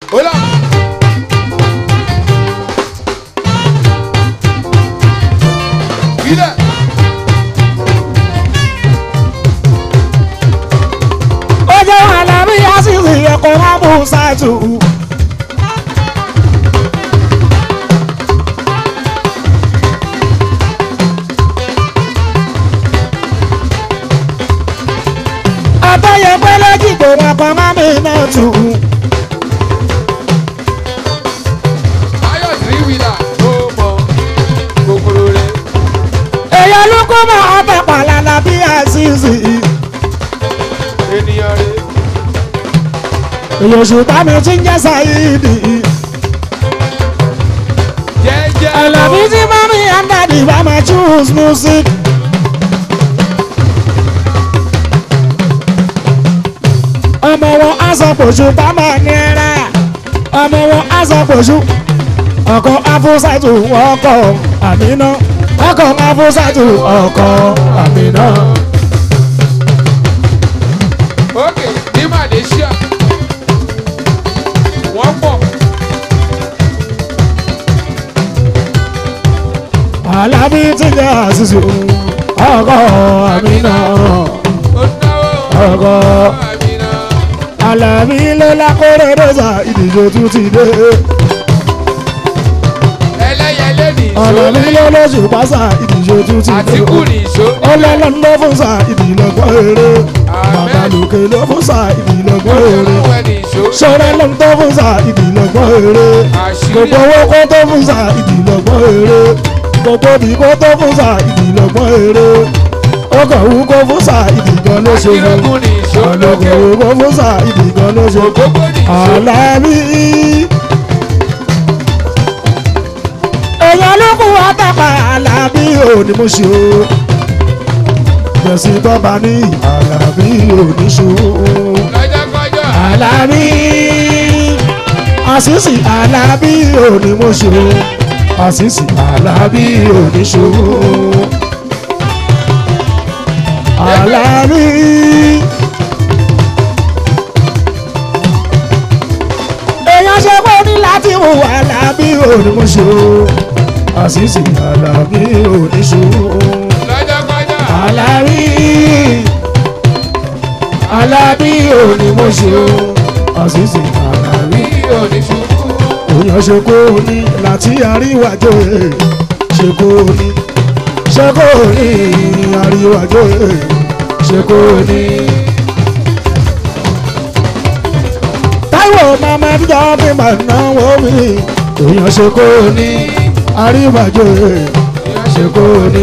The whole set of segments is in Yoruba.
Hola. Mira. ó jẹ́ alábí àṣìṣe ẹ̀kọ́ rábù ṣáàtù. àtọ́yẹ pẹ́lẹ́ jìgbò ẹ̀kọ́ rábì náà tù. Ayọ̀ three wheeler ló mọ kòkòrò rẹ̀. èèyàn ló kó mọ́ ọbẹ̀ pàlànà bí àṣìṣe. Ènìyàn rẹ̀. èèyàn ṣùgbọ́n mi ti ń jẹ́ sáyidi. Jẹ́jẹ́ Àlàbí tí mọ́mí and daddy bá máa choose music. ọmọ wọn á sọ pòṣù bá máa ní ẹrẹ ọmọ wọn á sọ pòṣù ọkọ afúsàtù ọkọ àmínà ọkọ afúsàtù ọkọ àmínà. Ókè ní Malaysia. Wọ́n pọ̀. Àlàbí tí ń jẹ́ àṣìṣe ọkọ àmínà Ó náwó. ọkọ. Àmìnà. Àlàbí ló lákòrè dọ́sà ìdíje tún ti dé. Ẹlẹ́yẹlé ní Àlàbí ìṣó. ló lóṣù pásá ìdíje tún ti dé. Àtìkù ní ìṣó. Ọlọ́lọ́ ló fún sa ìdílọ́gbọ́n eré. Bàbá lòkè ló fún sa ìdílọ́gbọ́n eré. Olúwẹ̀ ní ìṣó. Ṣọ́rẹ́ ló ń tó fún sa ìdílọ́gbọ́n eré. Àṣírí. Gbogbo owó kó tó fún sa ìdílọ́gbọ́n eré. Gbogbo bí kó tó fún sa ìdílọ́gbọ́n eré. Ó kàn wú kó fún sa ìdígan ló ṣe fún. Àṣírògùn ní ìṣó lókè. Ọlọ́kọ̀ kó fún sa ìdígan ló ṣe fún. Ògógó ní ìṣó. Àlàbí. èèyàn ló kù wá tàpá Àlàbí òní mo ṣe o. Jẹ̀sí tọ́ba ní Àlàbí òní ṣe o. Lọ́jọ́kọ́jọ́. Àlàbí. Àṣìṣì Àlàbí òní mo ṣe o. Àṣìṣì Àlàbí òní ṣe o. Àlàbí. èèyàn ṣe kó ní láti wù Àlàbí òní mo ṣe o. Àṣìṣì Àlàbí òní ṣe o. Lọ́jọ́kọ́jọ́. Àlàbí Àlàbí òní mo ṣe o Àṣìṣe Àlàbí Bí òní ṣubú. òyàn ṣe kó ní láti àríwájò ẹ̀ ṣe kó ní ṣe kó ní àríwájò ẹ̀ ṣe kó ní. Táíwò mama dídá bí màá náwó mi òyàn ṣe kó ní àríwájò ẹ̀ ṣe kó ní.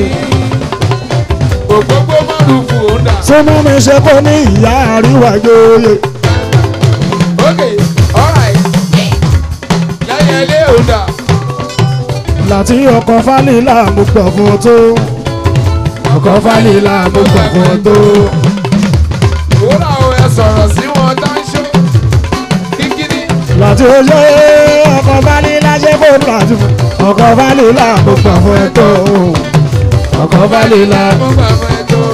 Ògógó márùn-ún òun dà. Súnmọ́ mi ṣe kó ní ìyá àríwájò ẹ̀. Ókè, alright. Lẹ́yẹlé òun dà. láti ọkọ̀ fálílà mo gbọ̀ fún ọ tó ọkọ̀ fálílà mo gbọ̀ fún ọ tó Wúrà o ẹ sọ̀rọ̀ sí wọn dáńṣó. Kíkíní. láti oṣù ọkọ̀ fálílà ṣe kó láti fún ọkọ̀ fálílà mo gbọ̀ fún ẹ tó ọkọ̀ fálílà Mo gbà fún ẹ tó.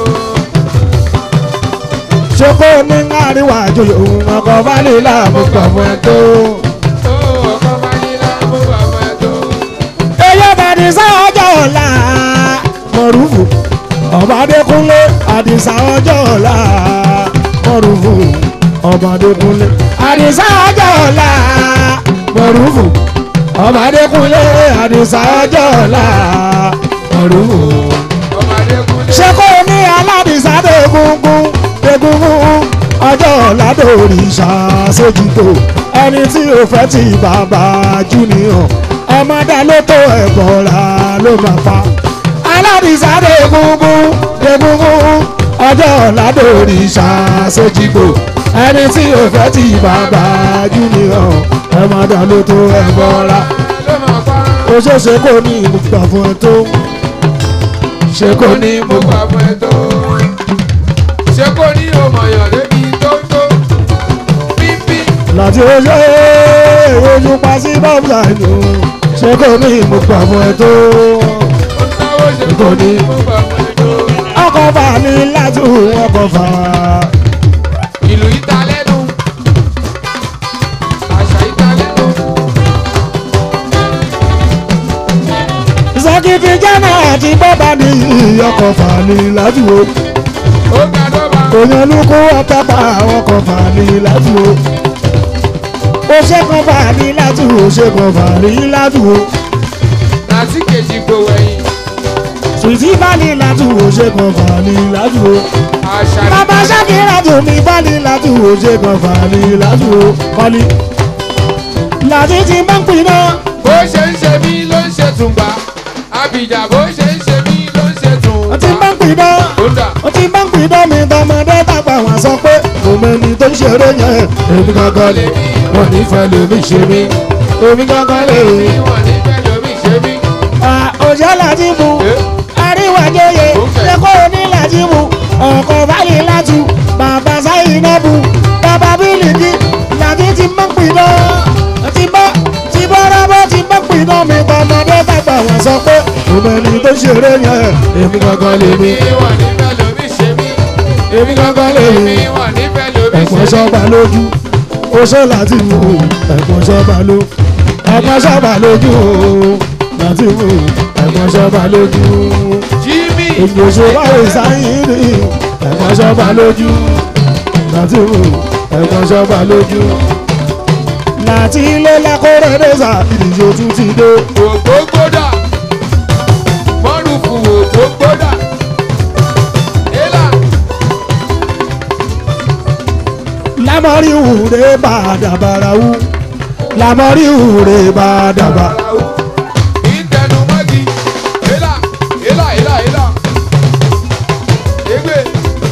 ṣe kó ní àríwá àjòyè ọkọ̀ fálílà mo gbọ̀ fún ẹ tó. Ó ọkọ̀ Fáyínlá, mo gbà fún ẹ tó. eyé bàdìsá ọjọ́ ọ̀la mọ̀rúfù ọ̀bádékúnlé àdìsá ọjọ́ ọ̀la mọ̀rúfù ọ̀bádékúnlé àdìsá ọjọ́ ọ̀la mọ̀rúfù ọ̀bádékúnlé àdìsá ọjọ́ ọ̀la mọ̀rúfù. Ọmọdé kúnlé. ṣé kò ní aládìsá dégúngún dégúngún ọjọ́ ọ̀la dòrìṣà sójútó ẹni tí ò fẹ́ ti bàbá júnìọ̀ ọmọdé ló tó ẹ̀bọ̀ra ló máa pa aládìsá dégúngún dégúngún ọjọ́ ọ̀la dòrìṣà sójútó ẹni tí ò fẹ́ ti bàbá júnìọ̀ ọmọdé ló tó ẹ̀bọ̀ra Ló máa pa. ó ṣeéṣe kó ní ìmúgbà fún ẹ tó ṣe kó ní Mo ìmúgbà. gbà fún ẹ tó. Ṣé kò ní òmòyàn débi tó tó? Pípí. láti oṣù ojú pa sí bọ́ọ̀bù àìní ṣé kò ní ìmúgbà fún ẹ tó Ó náwó ṣe kò ní. Mo gbà fún ẹ tó. ọkọ̀ fà ní láti ọkọ̀ fà Ìlú ìta lẹ́nu. Àṣà ìta lẹ́nu. títí jẹ́nà àti bọ́bá ní ọkọ̀ fàní ládùúgbò ó ga dọ́ba. òyìnlúkú ọ̀tọ́pá ọkọ̀ fàní ládùúgbò ó ṣẹ́kọ̀ fàní ládùúgbò ṣẹ́kọ̀ fàní ládùúgbò láti kejì gbowó ẹyin. sùtì fàní ládùúgbò ṣẹ́kọ̀ fàní ládùúgbò àṣà bàbá ṣàkírà tó mi fàní ládùúgbò ṣẹ́kọ̀ fàní ládùúgbò kọ́lí láti ti máa ń pin náà. bó ṣe ń ṣe mí ló ń ṣe tùǹgbà. àbíjà bó ṣe ń ṣe mí ló ń ṣe ó ti máa tùǹgbà. ń pin náà. ó dà. ó ti máa ń pin náà mi tọmọdé tàgbà wọn sọ pé kò mẹ́ni tó ń ṣeré yẹn èmi gangan lè wọ́n nífẹ̀ẹ́ lómi ṣe mí èmi gangan lè bí wọ́n ní fẹ́ lómi ṣe mí. òjò láti mú àríwájọyè lẹ́kọ́ òní láti mú ọkọ̀ báyìí látú bàbá sáyìn náà bù bàbá bílíkì láti ti máa ń pin náà ti bá ti bá rábọ́ ti máa ń pin náà mi tọmọdé tàgbà wọn sọ pé kò mẹ́ni tó ń ṣeré yẹn èmi gangan lè mí bí wọ́n ní fẹ́ lómi ṣe mí. èmi gangan lè bí mí. wọ́n ní fẹ́ lómi ẹ̀gbọ́n ṣe mí. sọ́ba lójú oṣó láti wò ó ẹ̀gbọ́n sọ́ba ló ẹ̀gbọ́n sọ́ba lójú ó láti wò ó ẹ̀gbọ́n sọ́ba lójú Jimmy. èyí oṣù báwo sáyìn ní ẹ̀gbọ́n sọ́ba lójú láti wò ó ẹ̀gbọ́n sọ́ba lójú láti ilé lákòrè dẹ́sà ìdíje tún ti dé ògbógbódà mọ́rùfù ògbógbódà élà lámọ́rí wùrẹ́ bá dàbàrà wú lámọ́rí wùrẹ́ bá dàbàrà. àràwù ìtẹnumọ́gi élà élà élà élà égbè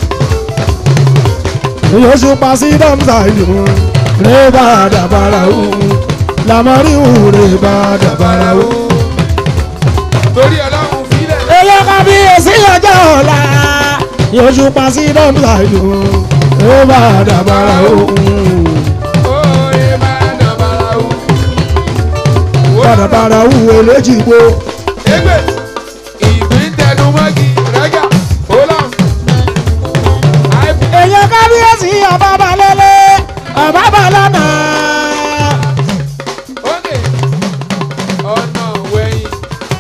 Yosu pasi damsa yu reba dabara u lamari u reba dabara u. torí ọlọ́run fílẹ̀ Eyo kábíyèsí ọjọ́ ọ̀la Yosu pasi damsa yu reba dabara u. óye máa dàbàrà wù. Dabara u elejigbo égbè ìgbín tẹnumọ́gi rẹ́gà ó èèyàn kábíyèsí ọba balẹ̀lẹ̀ ọba balọ̀nà. Ókè. Ọ̀nà wẹ̀yìn.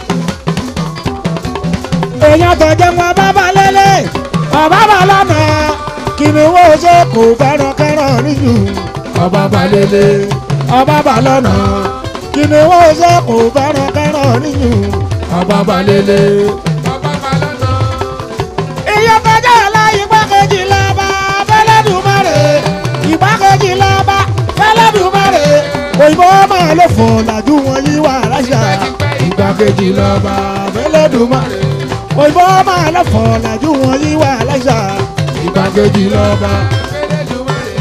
èèyàn tọ̀jẹ̀ wọn ọba balẹ̀lẹ̀ ọba balọ̀nà. kìnìún wo ṣe kò fẹ́ràn kẹ́ràn níjù ọba balẹ̀lẹ̀ ọba balọ̀nà. kìnìún wo ṣe kò fẹ́ràn kẹ́ràn níjù ọba balẹ̀lẹ̀. Ọba Balọ́nà. èèyàn tọ̀jẹ̀ ọ̀la ìgbákejì lọ́ba fẹ́lẹ́dùmarè ìgbákejì lọ́ba fẹ́lẹ́dùmarè òyìnbó máa ló fò làjú wọn yí wà láṣà ìgbákejì lọ́ba fẹ́lẹ́dùmarè òyìnbó máa ló fò làjú wọn yí wà láṣà ìgbákejì lọ́ba. Elédùmarè.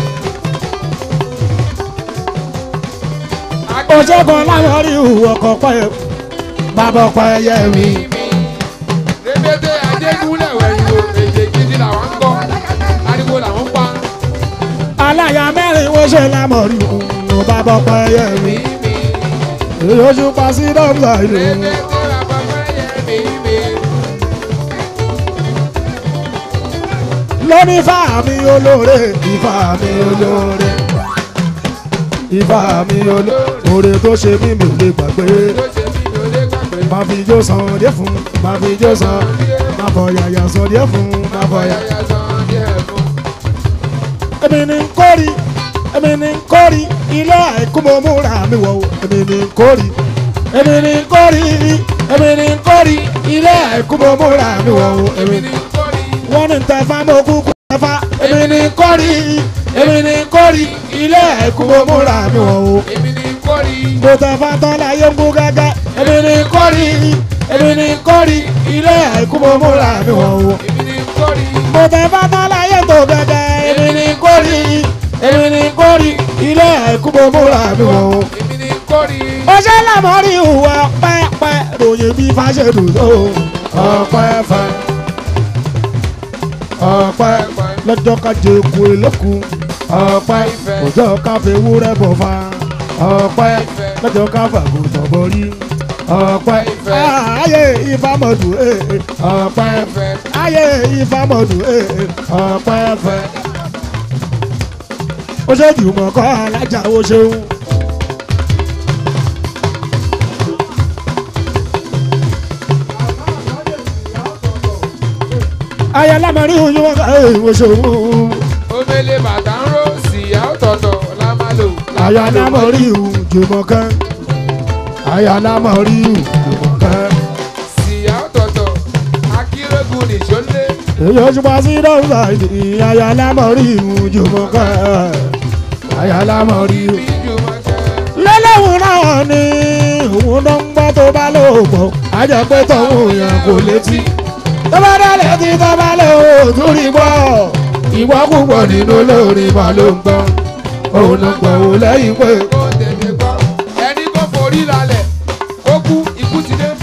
òṣègùn láwọn rí ọkọ̀ pẹ́ bàbá ọkọ̀ ẹyẹ mi. Rébété Adégúnlẹ̀ wẹ̀yìn o, èdè gidi làwọn ń kọ́, ariwo làwọn ń pa. aláya mẹ́rin wọ́n ṣe lámọ̀ rí òun bàbá ọkọ̀ ẹyẹ mi. Mímí. èyí oṣù pa sí dọ́gba ìlú. Rébété bàbá fẹ́yẹ mímí. lóní ifá mi olóore ifá mi olóore ifá mi olóore tó ṣe mí mi ò lè gbàgbé Tó ṣe mí ló lé gbàgbé. máa fi ijó san díẹ̀ fún máa fi ijó san máa fọ yàyà san díẹ̀ fún máa fọ yàyà. Yàyà san díẹ̀ fún. èmi ní kórì èmi ní kórì ilé àìkú mo múra mi wọ̀ o èmi ní kórì èmi ní kórì èmi ní kórì ilé àìkú mo múra mi wọ̀ o èmi Èmi ní. ní kórì. wọ́n ní tẹ̀fá mo kúkú tẹ̀fá èmi ní kórì èmi ní kórì ilé àìkú mo múra mi wọ̀ o. Èmi ní kórì. mo tẹ̀fá tán láyé ń kú gẹ́gẹ́ èmi ní kórì èmi ní kórì ilé àìkú mo múra mi wọ̀ o. Èmi ní kórì. mo tẹ̀fá tán láyé tó gẹ́gẹ́ èmi ní kórì èmi ní kórì ilé àìkú mo múra mi wọ̀ o. Èmi ní kórì. ó ṣe lámọ́rí ìwọ pẹ́pẹ́ ròyìn bí fáṣẹ́dùn tó ọpẹ́ fẹ́ ọpẹ́ lọ́jọ́ ká jẹ eku eléku ọpẹ́ ọjọ́ ká fi ewúrẹ́ bọ̀ fa ọpẹ́ lọ́jọ́ ká fàgùntàn borí ọpẹ́ ayé ìfàmọ̀dù ọpẹ́ ayé ìfàmọ̀dù ọpẹ́ fẹ́ ó ṣe jùmọ̀ kọ́ alájà ó ṣeun. ayálámọ̀rí òjòmọ̀ká ìwòsòwò omele bàtà ń ró síyá ọ̀tọ̀ọ̀tọ̀ la máa lò. ayálámọ̀rí òjòmọ̀ká ayálámọ̀rí òjòmọ̀ká síyá ọ̀tọ̀ọ̀tọ̀ akérègùn nìṣólé. èyí oṣù pa sí dọ́gba ìdí ayálámọ̀rí òjòmọ̀ká ayálámọ̀rí òjòmọ̀ká. bí jùmọ̀kẹ́. lọ́lọ́run náà ni òun ló ń gbọ́ tó bá lóògbọ́ ajẹ́pẹ́ tọ̀hún yẹn kò létí tó bá dá létí tó bá lè òtún rí gbọ́ ìwọ́ púpọ̀ nínú olórí mà ló ń gbọ́ òun ló ń gbọ́ òun lẹ́yìn pé kó tètè gbọ́ ẹni kó forí lálẹ̀ kó kú ikú ti dé.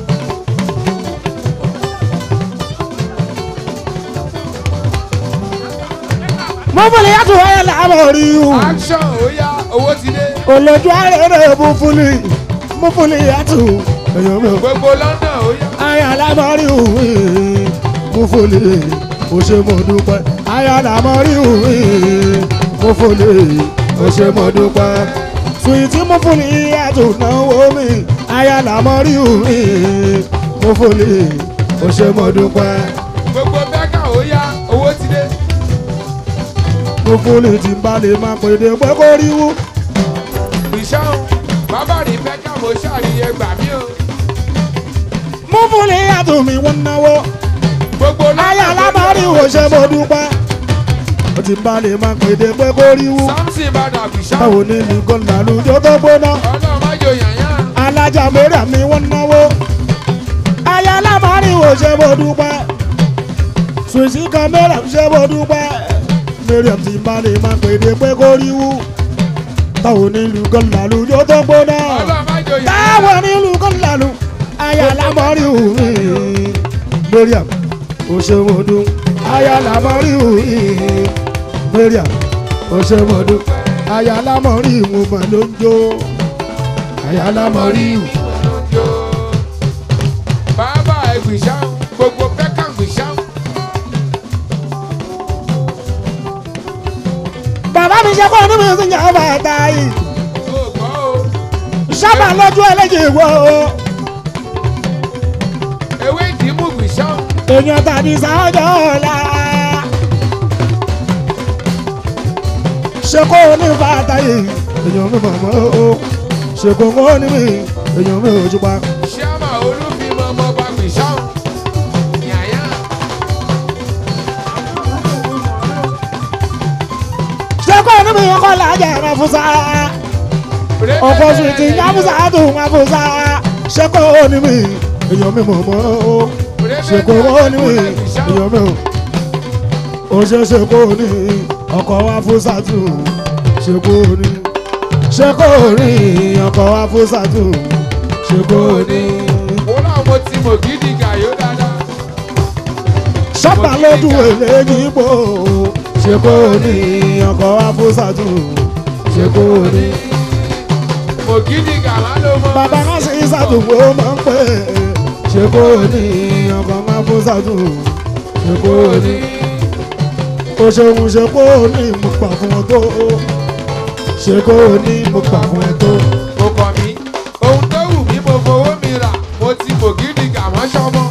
mo fúnni yàtọ̀ ẹ̀ làbọ̀ rí o action ó yá owó ti dé. olójú àrẹ̀rẹ̀ mo fúnni mo fúnni yàtọ̀ èyàn mi ò gbogbo london ó yá. aya lamọri òwe mo fòlè o ṣe mo dúpẹ́ aya lamọri òwe mo fòlè o ṣe mo dúpẹ́ suwiti mo fòlè àtò náwó mi aya lamọri òwe mo fòlè o ṣe mo dúpẹ́ gbogbo bẹ́kà ó yá owó ti dé. mo fòlè tí n bá lè máa pèdè pé kó ríwú ìṣáhùn bàbá rí bẹ́kà mo ṣàríyẹ gbà mí o. mo fòlè àtò mi wọ́n náwó gbogbo aya lamọri o ṣe mo dúpẹ́ o tí n bá lè máa pèdè pé kó ríwú samson bàdà ìṣáhùn báwo ni nìkan làlùjọ tó gbóná. ọlọ́run má jò yànyàn. alájà mẹ́rà mi wọ́n náwó aya lámàrin ò ṣe bó dúpẹ́ ṣùṣì kan mẹ́rà ṣe bó dúpẹ́ mẹ́rà tí má lè má pèdè pé kó ríwú táwọn nílùú kan làlù yóò tó gbóná ọlọ́run má jò yànyàn. táwọn nílùú kan làlù aya lámàrin ò rí mẹ́rà ò ṣe bó dún aya lámàrin ò rí mẹ́rà ò ṣe bó dún aya lámàrin ò mà ló ń jó aya lámàrin ò. Yo. bàbá ẹgbìṣáhùn gbogbo bẹ́kà gbìṣáhùn. bàbá mi ṣe kọ́ ní mi ti yàn bàtà yìí ó gbọ́ o. sábà lójú ẹlẹ́jì wo ewé ìdìmú gbìṣáhùn. èèyàn tàbí sáájọ́ ọ̀la ṣe kó ní bàtà yìí èèyàn mi mọ̀ mọ́ o ṣe kó kó ní mi èèyàn mi ò jùpa ṣíàmà olúfimọ́ ọmọọba gbìṣáhùn. yàyà. ṣe kó ní mi kọ́ làjà ẹ̀rọ fún sá ọkọ̀ sùn ti yá fún sá tó wọn fún sá ṣe kó ní mi èèyàn mi mọ̀ mọ́ o. ṣe kó wọ́n ní èèyàn mi ò ó ṣe ṣe kó ní ọkọ̀ wa fún sátú ṣe kó ní ṣe kó ní ọkọ̀ wa fún sátú ṣe kó ní. ó náà mo ti mọ̀ gidi gàyó dáadáa. ṣọ́pà lójú èlé yìípo ṣe kó ní ọkọ̀ wa fún sátú ṣe kó ní. mo gidi gàmá ló mọ. bàbá náà ṣe sátú wo máa ń pè é ṣe kó ní ọkọ̀ wa fún sátú ṣe kó ní. ó ṣeun ṣe kó ní mo pa fún ọ tó ṣe kó ní mo pa fún ẹ tó. mo kàn mí ohun tó wù mí mo fowó mi rà mo ti mọ̀ gidi gàmá ṣọmọ.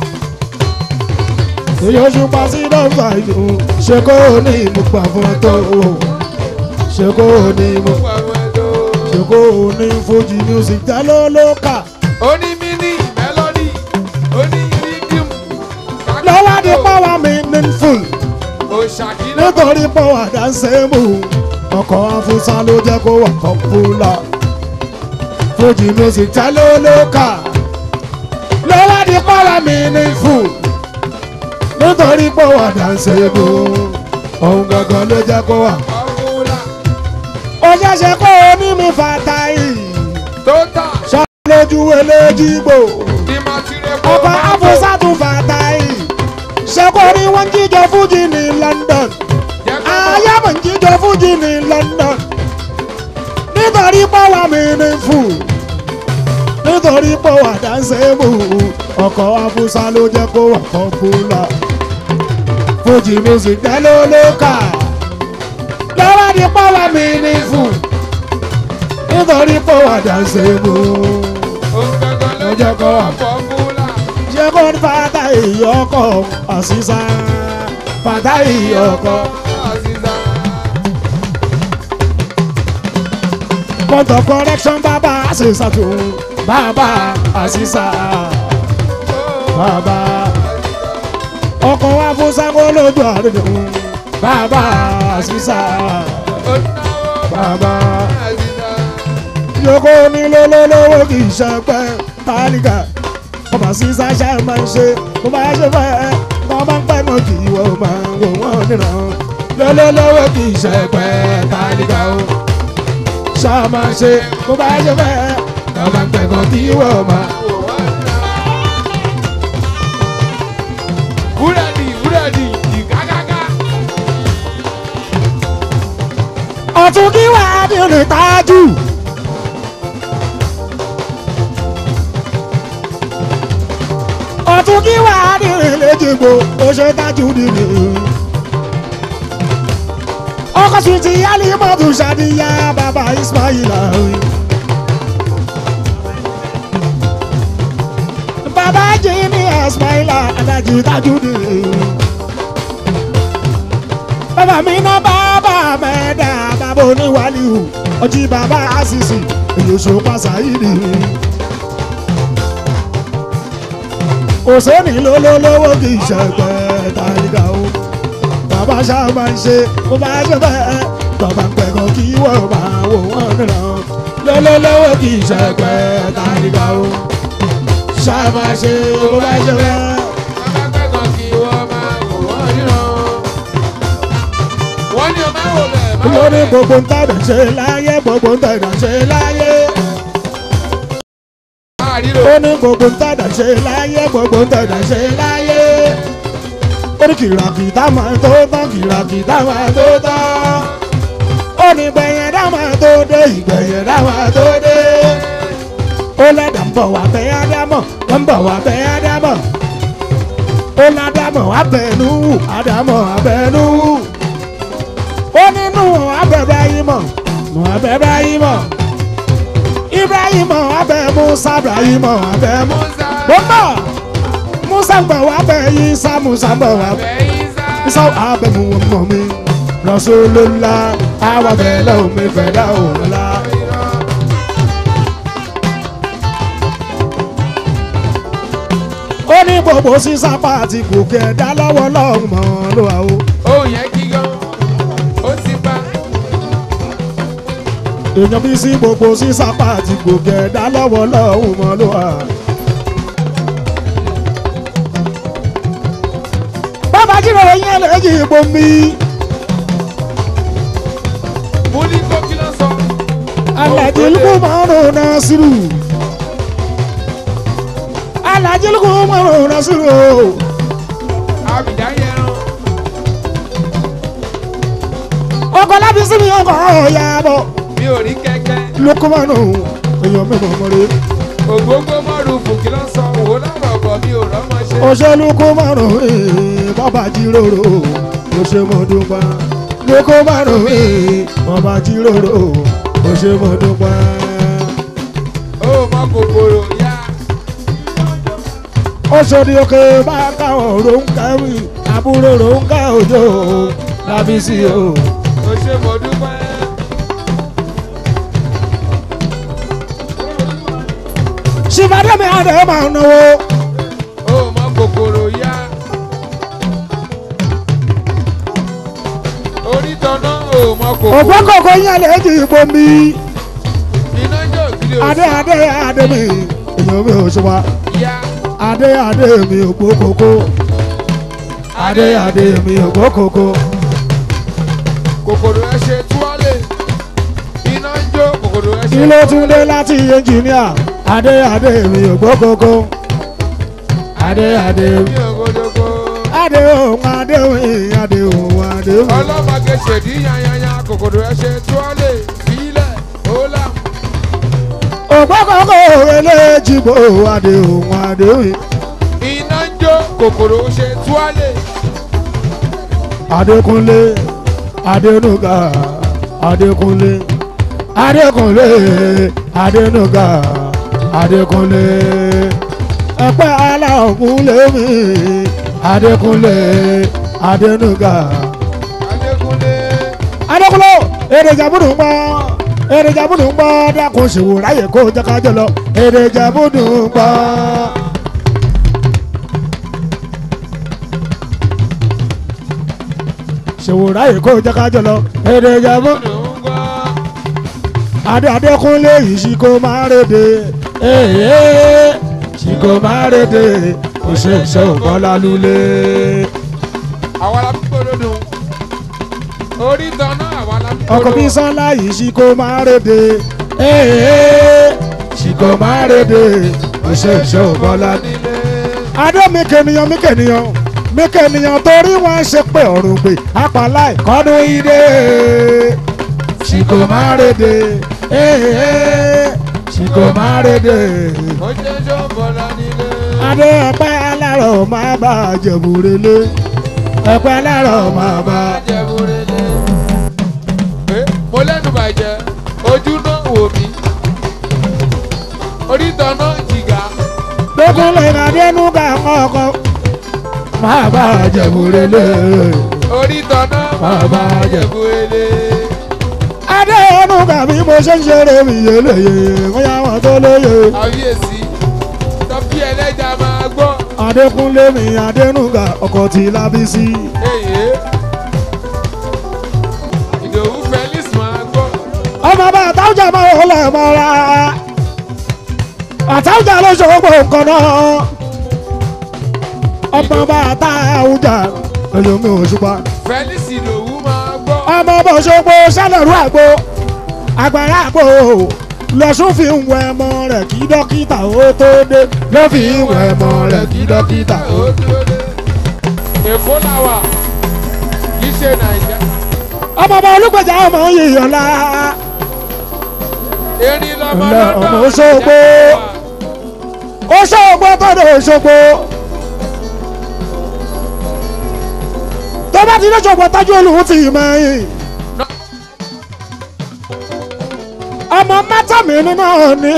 èyí oṣù pa sí nọ́mbà ìlú ṣe kó ní mo pa fún ẹ tó. ṣe kó ní mo mo pẹ̀lú ẹ̀dọ́. ṣe kó ní fojì music já ló ló kà. ó ní mini melody ó ní rhythm. lọ́wọ́ ní power meaningful òṣàkínà nítorí power dáńsẹ́mù ọkọ̀ afúnṣá ló jẹ́ kó wà popular. fojì music já ló ló kà. lọ́wọ́ ní power meaningful nítorí power dáńsẹ́mù ohun gangan ló jẹ́ kó wà. ọ̀húnla ó ṣẹ̀ṣẹ̀ kó o ní mi fàtà yìí. tó tà ṣàlójú eléjìgbò ní màtírẹ́ kó ọkọ̀ afúnṣàtún fàtà yìí. ṣé kò ní wọ́n jíjọ fújì ní London jẹ́ kó mọ̀. ayámọ̀ jíjọ fújì ní London nítorí pọ́wà mi ní fún nítorí pọ́wà dáńsẹ́mù ọkọ̀ afúnṣà ló jẹ́ kó wà pọ́pùlà fújì music dáló ló kà lọ́wọ́ ní pọ́wà mi ní fún nítorí pọ́wà dáńsẹ́mù ohun gangan ló jẹ́ kó wà fọ́múlà. ṣé kó ní fata ìyọkọ àṣìṣà fata ìyọkọ àṣìṣà. point of correction bàbá àṣìṣà tó bàbá àṣìṣà bàbá ọkọ̀ wa fún sango lójú àdúgbò bàbá àṣìṣà ó náwó bàbá àṣìṣà. yòókù ní lólólówó kì í ṣe pẹ́ tálíkà ọba sísá ṣá máa ń ṣe bó bá ṣe fẹ́ wọ́n bá ń pẹ́ mọ́ kì í wọ́n máa ń wò wọ́n nìran lólólówó kì í ṣe pẹ́ tálíkà o ṣá máa ń ṣe bó bá ṣe fẹ́ wọ́n bá ń pẹ́ mọ́ kì í wọ́n máa. Búrẹ́dì búrẹ́dì ìgágágá. ọ̀tún kí wà á bí olè tájú. ọ̀tún kí wà á bí olè léjìgbò ó ṣe tájú nìyí. ọkọ̀ sùn ti yálì mọ́tò ṣàdíyá bàbá Ismaila. bàbá jimmy Ismaila alájí tájú nìyí bàbá mi ná bàbá mẹ́ẹ̀dá bàbá oníwàlíù ọjí bàbá àṣìṣì èyí oṣù pàṣà yìí ni. kò sẹ́ni lólólówó kì í ṣẹ̀gbẹ́ tàríkà o bàbá ṣáà máa ń ṣe bó bá ṣe bẹ́ẹ̀ bàbá ń pẹ̀kọ́ kí wọ́n máa wò wọ́n nìran lólólówó kì í ṣẹ̀gbẹ́ tàríkà o ṣáà máa ṣe bó bá ṣe bẹ́ẹ̀. Bàbá pẹ́kàn kí wọ́n máa wò wọ́n ríran. Wọ́n ní o máa wò bẹ́ẹ̀ máa wò lórí bẹ́ẹ̀. gbogbo ń tẹ̀dọ̀ ṣe láyé gbogbo ń tẹ̀dọ̀ ṣe láyé. Àríro. ó ní gbogbo ń tẹ̀dọ̀ ṣe láyé gbogbo ń tẹ̀dọ̀ ṣe láyé. ó ní kìràkìtà máa tó tán kìràkìtà máa tó tán. ó ní gbẹ̀yẹ̀dá máa tó dé ìgbẹ̀yẹ̀dá máa tó dé. ó lẹ́dà ń bọ̀ wá bẹ́ ádámọ̀ ń bọ̀ wá bẹ́ ádámọ̀. ó ládàmọ̀ abẹ́nú ádámọ̀ abẹ́nú ó nínú abẹ́bẹ́ yìí mọ̀ nù abẹ́bẹ́ yìí mọ̀ ibrahim abẹ́ musa ibrahim abẹ́ mu Musa. bọ́mbà musa gbọ̀ wá bẹ́ yìí sá musa gbọ̀ wá bẹ́ Bẹ́yìn sá. isa abẹ́ mu mọ̀ mi rasulullah àwọn abẹ́ lọ́wọ́ mi fẹ́ dá òun la. ó ní gbogbo sísá pàtì kò kẹ̀dá lọ́wọ́ lọ́hùn mọ́ ló wà o. Ohun yẹn kí gan. Ó ti bá. èèyàn bí sí gbogbo sísá pàtì kò kẹ̀dá lọ́wọ́ lọ́hùn mọ́ ló wà. bàbá jíròrò yẹn lẹ́yìn ìbò mi. Mo ní kó kí ló sọ. alájí lukú márùn nasiru. alájí lukú márùn nasiru o. Àbìdá yẹn rán. ọkọ̀ láti síbi ọkọ̀ ọ̀yà bọ̀. Mi ò rí kẹ́kẹ́. lukú márùn èèyàn mẹ́mọ̀ mọ́re. Ògbógbó mọ́rùfù kí ló sọ. Wò lọ́rọ̀ bọ̀ mi ò rọ́mọ ṣe. òṣèlú kó márùn ún bàbá jíròrò ó ṣe mọ dúpẹ́ ló kó márùn ún bàbá jíròrò ó ṣe mọ dúpẹ́. Ó mọ kòkòrò yá. ó ṣòdì òkè bá káwọn ronkáwì àbúrò ronká òjò lábísí o. Ó ṣe mo dúpẹ́. ṣìbàdàn mi àdé máa ń náwó. Ó mọ kòkòrò yá. Onítọ̀nà ó mọ kòkòrò. ògbókòkò yẹn lè di ìbò mi. Iná jò kiri adé òsì. adé adé mi èèyàn mi ò ṣe wá. Yá. adé adé mi ògbókòkò. adé adé mi ògbókòkò. Kòkòrò ẹ ṣe túwálè. Iná ń jó kòkòrò ẹ ṣe. kí ló tún dé láti ẹnjìníà adé adé mi ò gbọ́ kókó adé adé Mi ò gbódógbó. adé òun adé òun adé òun adé òun. Ọlọ́mọge ṣèdí yányányá kòkòrò ẹ ṣe túwálè. Fílẹ̀ ó là. ògbọ́ kókó eléjìbò adé òun adé òun. Iná ń jó kòkòrò ṣe túwálè. adékúnlé adénúgà adékúnlé adékúnlé adénúgà adékúnlé ẹ̀pẹ́ aláògúnlé mi adékúnlé adénúgà. Adékúnlé. adékúnlé èdè ìjàmbùdù ń gbọ́ èdè ìjàmbùdù ń gbọ́ dákun ṣèwò ráyè kó jẹ́ ká jọ lọ èdè ìjàmbùdù ń gbọ́. ṣèwò ráyè kó jẹ́ ká jọ lọ èdè ìjàmbùdù. Ló ń gbọ́. adé adékúnlé yìí ṣì kò máa rédè ee ṣì kò máa rédè kò ṣe ṣe òkọ́ lálúlé. Àwa la fi gbódòdó. Orí tanná àwa la fi ọkọ̀ bí sọ́lá yìí ṣì kò máa rédè ee ṣì kò máa rédè kò ṣe ṣe òkọ́ lálúlé. nílé. adé mi kènìyàn mi kènìyàn mi kènìyàn torí wọn ṣe pé ọ̀rùn gbé apàlà ìkọ́dún ìdè ṣì kò máa rédè ee ṣì kò máa rédè. Ó jẹ́ ṣọ́bọ̀lá nílé. adé ẹ̀pẹ́ alárọ̀ máa bá jẹ̀bùrẹ́lé ẹ̀pẹ́ alárọ̀ máa bá. Ajẹ́búrẹ́lẹ́. Ẹ mo lẹ́nu bàjẹ́, ojú náà wò mí. Orí tanná jìgá. gbẹ́kúnlé adénú ká kọ́kọ́ máa bá jẹ̀bùrẹ́lé. Orí tanná Bàbá bàbá jẹ. Ajẹ́búrẹ́lẹ́. adénú ká bí mo ṣe ń ṣeré mi yéléyé bóyá wọn tó lóye. Àbíyèsí. Tọ́pí ẹlẹ́ja máa gbọ́. adékúnlé mi adénú ká ọkọ̀ tí lábísí. Èyí. Ìdòwú Felix máa gbọ́. ọmọ bá àtàwùjà máa wọlé mọ́ra àtàwùjà ló ṣòwò nǹkan náà ọmọ bá àtàwùjà ẹlòmí òṣùpá Felix Ìdòwú máa gbọ́. ọmọ bá ṣòpó sálẹ̀rú àgbo àgbàrá àgbo lọ́sùn fi ń wẹ ẹmọ rẹ̀ kí dókítà ó tó dé ló fi ń wẹ ẹmọ rẹ̀ kí dókítà ó ó dúró dé. Èkó làwà. Kì í ṣe Nàìjíríà. ọmọ bá olùgbèjà ọmọ yìnyín la Erin lọmọ Ọlá, lọ́dọ̀. ọmọ Òṣogbo. ó ṣògbó tó dé Òṣogbo tó bá ti dé Òṣogbo tájú olùhùn ti mẹ́yìn ọmọ mẹ́tàmí nínú ni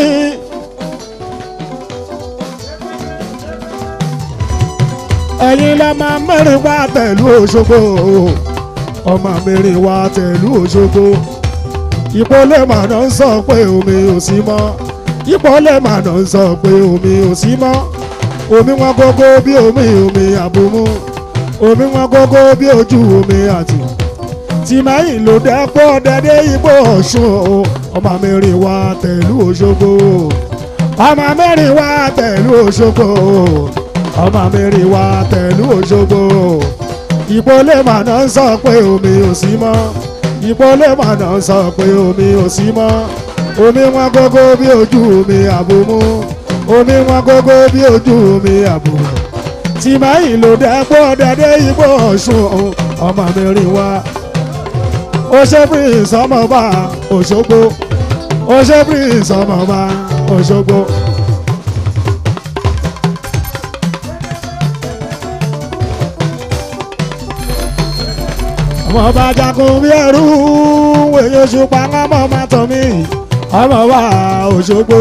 ẹ̀yin lọ máa mẹ́rin wá tẹ̀lú Òṣogbo ọmọ mẹ́rin wá tẹ̀lú Òṣogbo ìpolé màná ń sọ pé omi ò sí mọ́ ìpolé màná ń sọ pé omi ò sí mọ́ omi wọn gógó bí omi omi àbomú omi wọn gógó bí ojú omi àti tìmẹ́yìn ló dẹ́pọ̀ dẹ́dẹ́ igbó ọ̀ṣun o ọmọ mẹ́rin wá tẹ̀lú Òṣogbo ọmọ mẹ́rin wá tẹ̀lú Òṣogbo ọmọ mẹ́rin wá tẹ̀lú Òṣogbo ìpolé màná ń sọ pé omi ò sí mọ́ ìpolé màná ń sọ pé omi ò sí mọ́ omi wọn gógó bí ojú omi àbomú omi wọn gógó bí ojú omi àbomú tìmẹ́yìn ló dẹ́pọ̀ dẹ́dẹ́ igbó ọ̀ṣun o ọmọ mẹ́rin wá ó ṣe prince ọmọọba Òṣogbo ó ṣe prince ọmọọba Òṣogbo. ọmọọba jagun bí ẹrú wèye ṣùpá ọmọ ọmọ tán mi ọmọọba Òṣogbo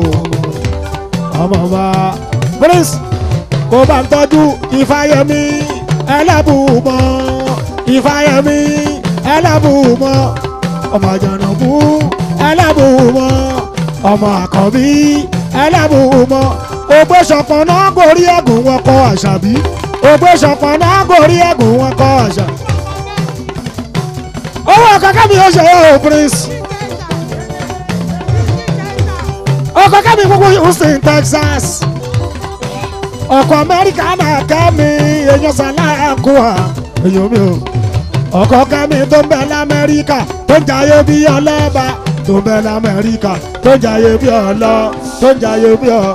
ọmọọba prince kó bá ń tọ́jú Ifáyẹmí ẹlẹ́bùúmọ́ Ifáyẹmí ẹlẹ́bùúmọ́ ọmọ àjànàkú ẹlẹ́bùúmọ́ ọmọ àkànbí ẹlẹ́bùúmọ́ ògbé ṣọ̀kan náà gorí ẹ̀gùn wọn kọ àṣàbí ògbé ṣọ̀kan náà gorí ẹ̀gùn wọn kọ àṣà. owó kẹ́kẹ́ mi ó ṣe é o prince ọkọ̀ kẹ́mi gbogbo Houston Texas ọkọ̀ Amẹ́ríkà náà kẹ́mi èèyàn sàlákùá èèyàn mi ò ọkọ̀ kẹ́mi tó ń bẹ lamẹ́ríkà tó ń jayé bí ọlọ́ba tó ń bẹ lamẹ́ríkà tó ń jayé bí ọlọ́ tó ń jayé bí ọ.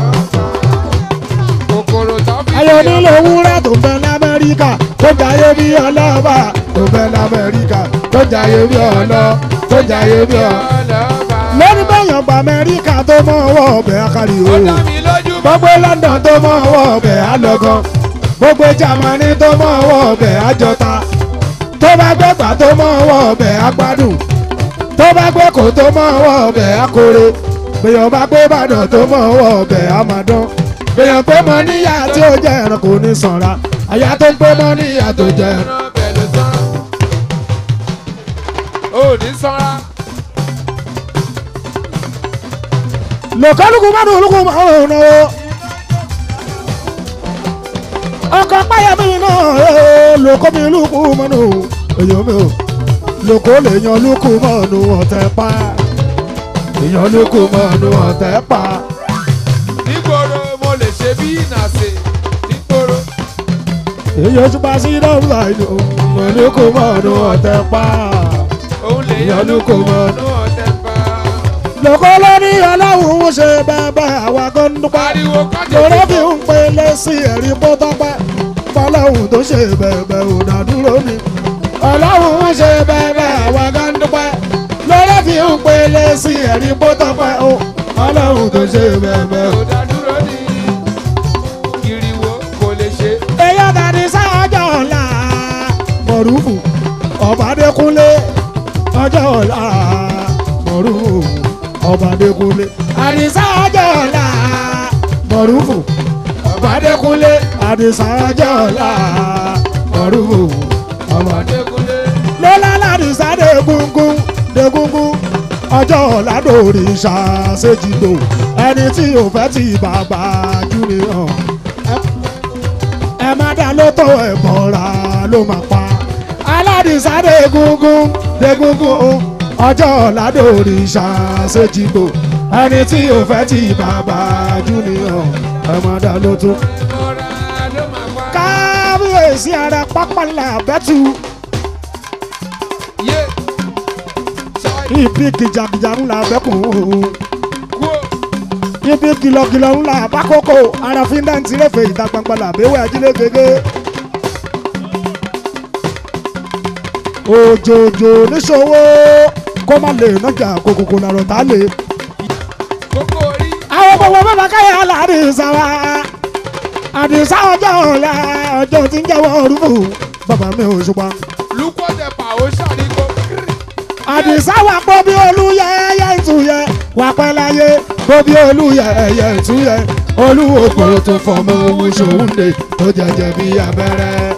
Kòkòrò tó fi ayọ̀ nílò wúrẹ́ tó ń bẹ lamẹ́ríkà tó ń jayé bí ọlọ́ba tó ń bẹ lamẹ́ríkà tó ń jayé bí ọlọ́ tó ń jayé bí ọ. ọlọ́ba. lórí bẹ́yàn gba Amẹ́ríkà tó mọ̀ ọwọ́ ọbẹ̀ akari Ó o dá mi lójú bá. gbogbo London tó mọ̀ ọwọ́ ọbẹ̀ alọ́gán gbogbo Germany tó mọ̀ ọwọ́ ọbẹ̀ àjọta tó bá gbẹ́gbà tó mọ̀ ọwọ́ ọbẹ̀ agbádùn tó bá gbé kò tó mọ̀ ọwọ́ ọbẹ̀ akore gbèyàn bá gbé Ìbàdàn tó mọ̀ ọwọ́ ọbẹ̀ amadán èèyàn pé mọ níyà tí ó jẹ ẹran kò ní sanra àyà tó pé mọ níyà tó jẹ ẹran. ẹran bẹ̀ ló sanra. ó ní sanra. lòkàlùkù mọ́nù olùkù mọ́nù náà ọkọ̀ páyàmí náà lòkó mi lùkù mọ́nù èyàn mi ò lòkó lè yan lùkù mọ́nù ọ̀tẹ̀ pa èyàn lùkù mọ́nù ọ̀tẹ̀ pa nígboro mo lè ṣe bí ìnàṣe nígboro. èyàn ojú pa sí dọ́gba ìlú lùkù mọ́nù ọ̀tẹ̀ pa òun lè yan lóko mọ́nú ọ̀tẹ̀ pa. lòkó ló ní ọlọ́run ń ṣe bẹ́ẹ̀ bẹ́ẹ̀ àwa kan ń dúpẹ́. pariwo kọ́jọ́ lọ́rọ́ fi ń pele sí ẹ̀rí pótọ́pẹ́ fọlọ́hún tó ṣe bẹ̀bẹ̀ ò dádúró ni ọlọ́hún ń ṣe bẹ̀bẹ̀ àwa gan dúpẹ́ lọ́rọ́ fi ń pele sí ẹ̀rí pótọ́pẹ́ o ọlọ́hún tó ṣe bẹ̀bẹ̀ o. ò dádúró ní ìrìwò kò lè ṣe. èèyàn tàbí sáájọ́ ọ̀la mọ̀rúfù ọ̀bádékúnlé ọjọ́ ọ̀la mọ̀rúfù ọ̀bádékúnlé àdìsá ọjọ́ ọ̀la mọ̀rúfù ọ̀bádékúnlé àdìsá ọjọ́ ọ̀la mọ̀rúfù ọ̀bádékúnlé Adékúnlé lọ́lá ládìsá dégúngún dégúngún ọjọ́ ọ̀la lórí ṣàṣejìdò ẹni tí ò fẹ́ ti bàbá júnìyàn ẹ má dá lótó ẹ bọ́ra ló máa pa aládìsá dégúngún dégúngún ọjọ́ ọ̀la lórí ṣàṣejìdò ẹni tí ò fẹ́ ti bàbá júnìyàn ẹ má dá lótó mọ́ra ló máa pa. kábíyèsí ara pápá ńlá bẹ́tù. yé ṣáì ibi kìjàkìjà ńlá bẹ́kùn kú ibi kìlọ̀kìlọ̀ ńlá bákòókò arafin dáǹtì rẹ̀fẹ̀ ìta gbangba làbẹ́wẹ̀ ajílẹ̀ gẹ́gẹ́. òjòjò níṣòwò kó má lè nájà kòkòkò làrọ̀ tá lè. kókó orí àwọn gbogbo bàbá káyà làdìsá wa àdìsá ọjọ́ ọ̀la ọjọ́ tí ń jẹ́wọ́ orúkọ bàbá mi ò ṣùgbọ́n. lukọ́tẹ̀ pa ó ṣàríkó kiri. àdìsá wà pọ̀ bí olúyẹ ẹyẹ ìtúyẹ wà pẹ́ láyé pọ̀ bí olúyẹ ẹyẹ ìtúyẹ olúwo tó fọmọ ohun ṣòwúndé tó jẹjẹ bí abẹ́rẹ́.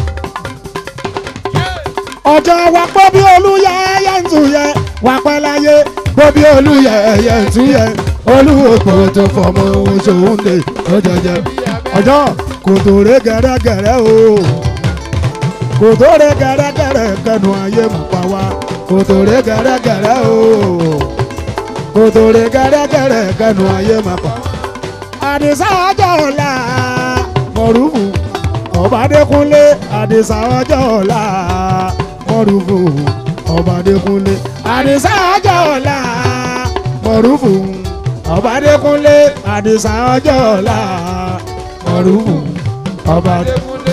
ọjọ́ wà pọ̀ bí olúyẹ ẹyẹ ìtúyẹ wà pẹ́ láyé pọ̀ bí olúyẹ ẹyẹ ìtúyẹ olúwo tó fọmọ ohun ṣòwúndé tó jẹjẹ bí ọjọ́ kò tó ré gẹ́rẹ́gẹ́rẹ́ o kò tó ré gẹ́rẹ́gẹ́rẹ́ kẹnu ayé mọ̀ pa wá kò tó ré gẹ́rẹ́gẹ́rẹ́ o kò tó ré gẹ́rẹ́gẹ́rẹ́ kẹnu ayé mọ̀ pa. àdìsá ọjọ́ ọ̀la mọ̀rúfù ọ̀bádékúnlé àdìsá ọjọ́ ọ̀la mọ̀rúfù ọ̀bádékúnlé àdìsá ọjọ́ ọ̀la mọ̀rúfù ọ̀bádékúnlé àdìsá ọjọ́ ọ̀la mọ̀rúfù ọ̀bádékúnlé Adékúnlé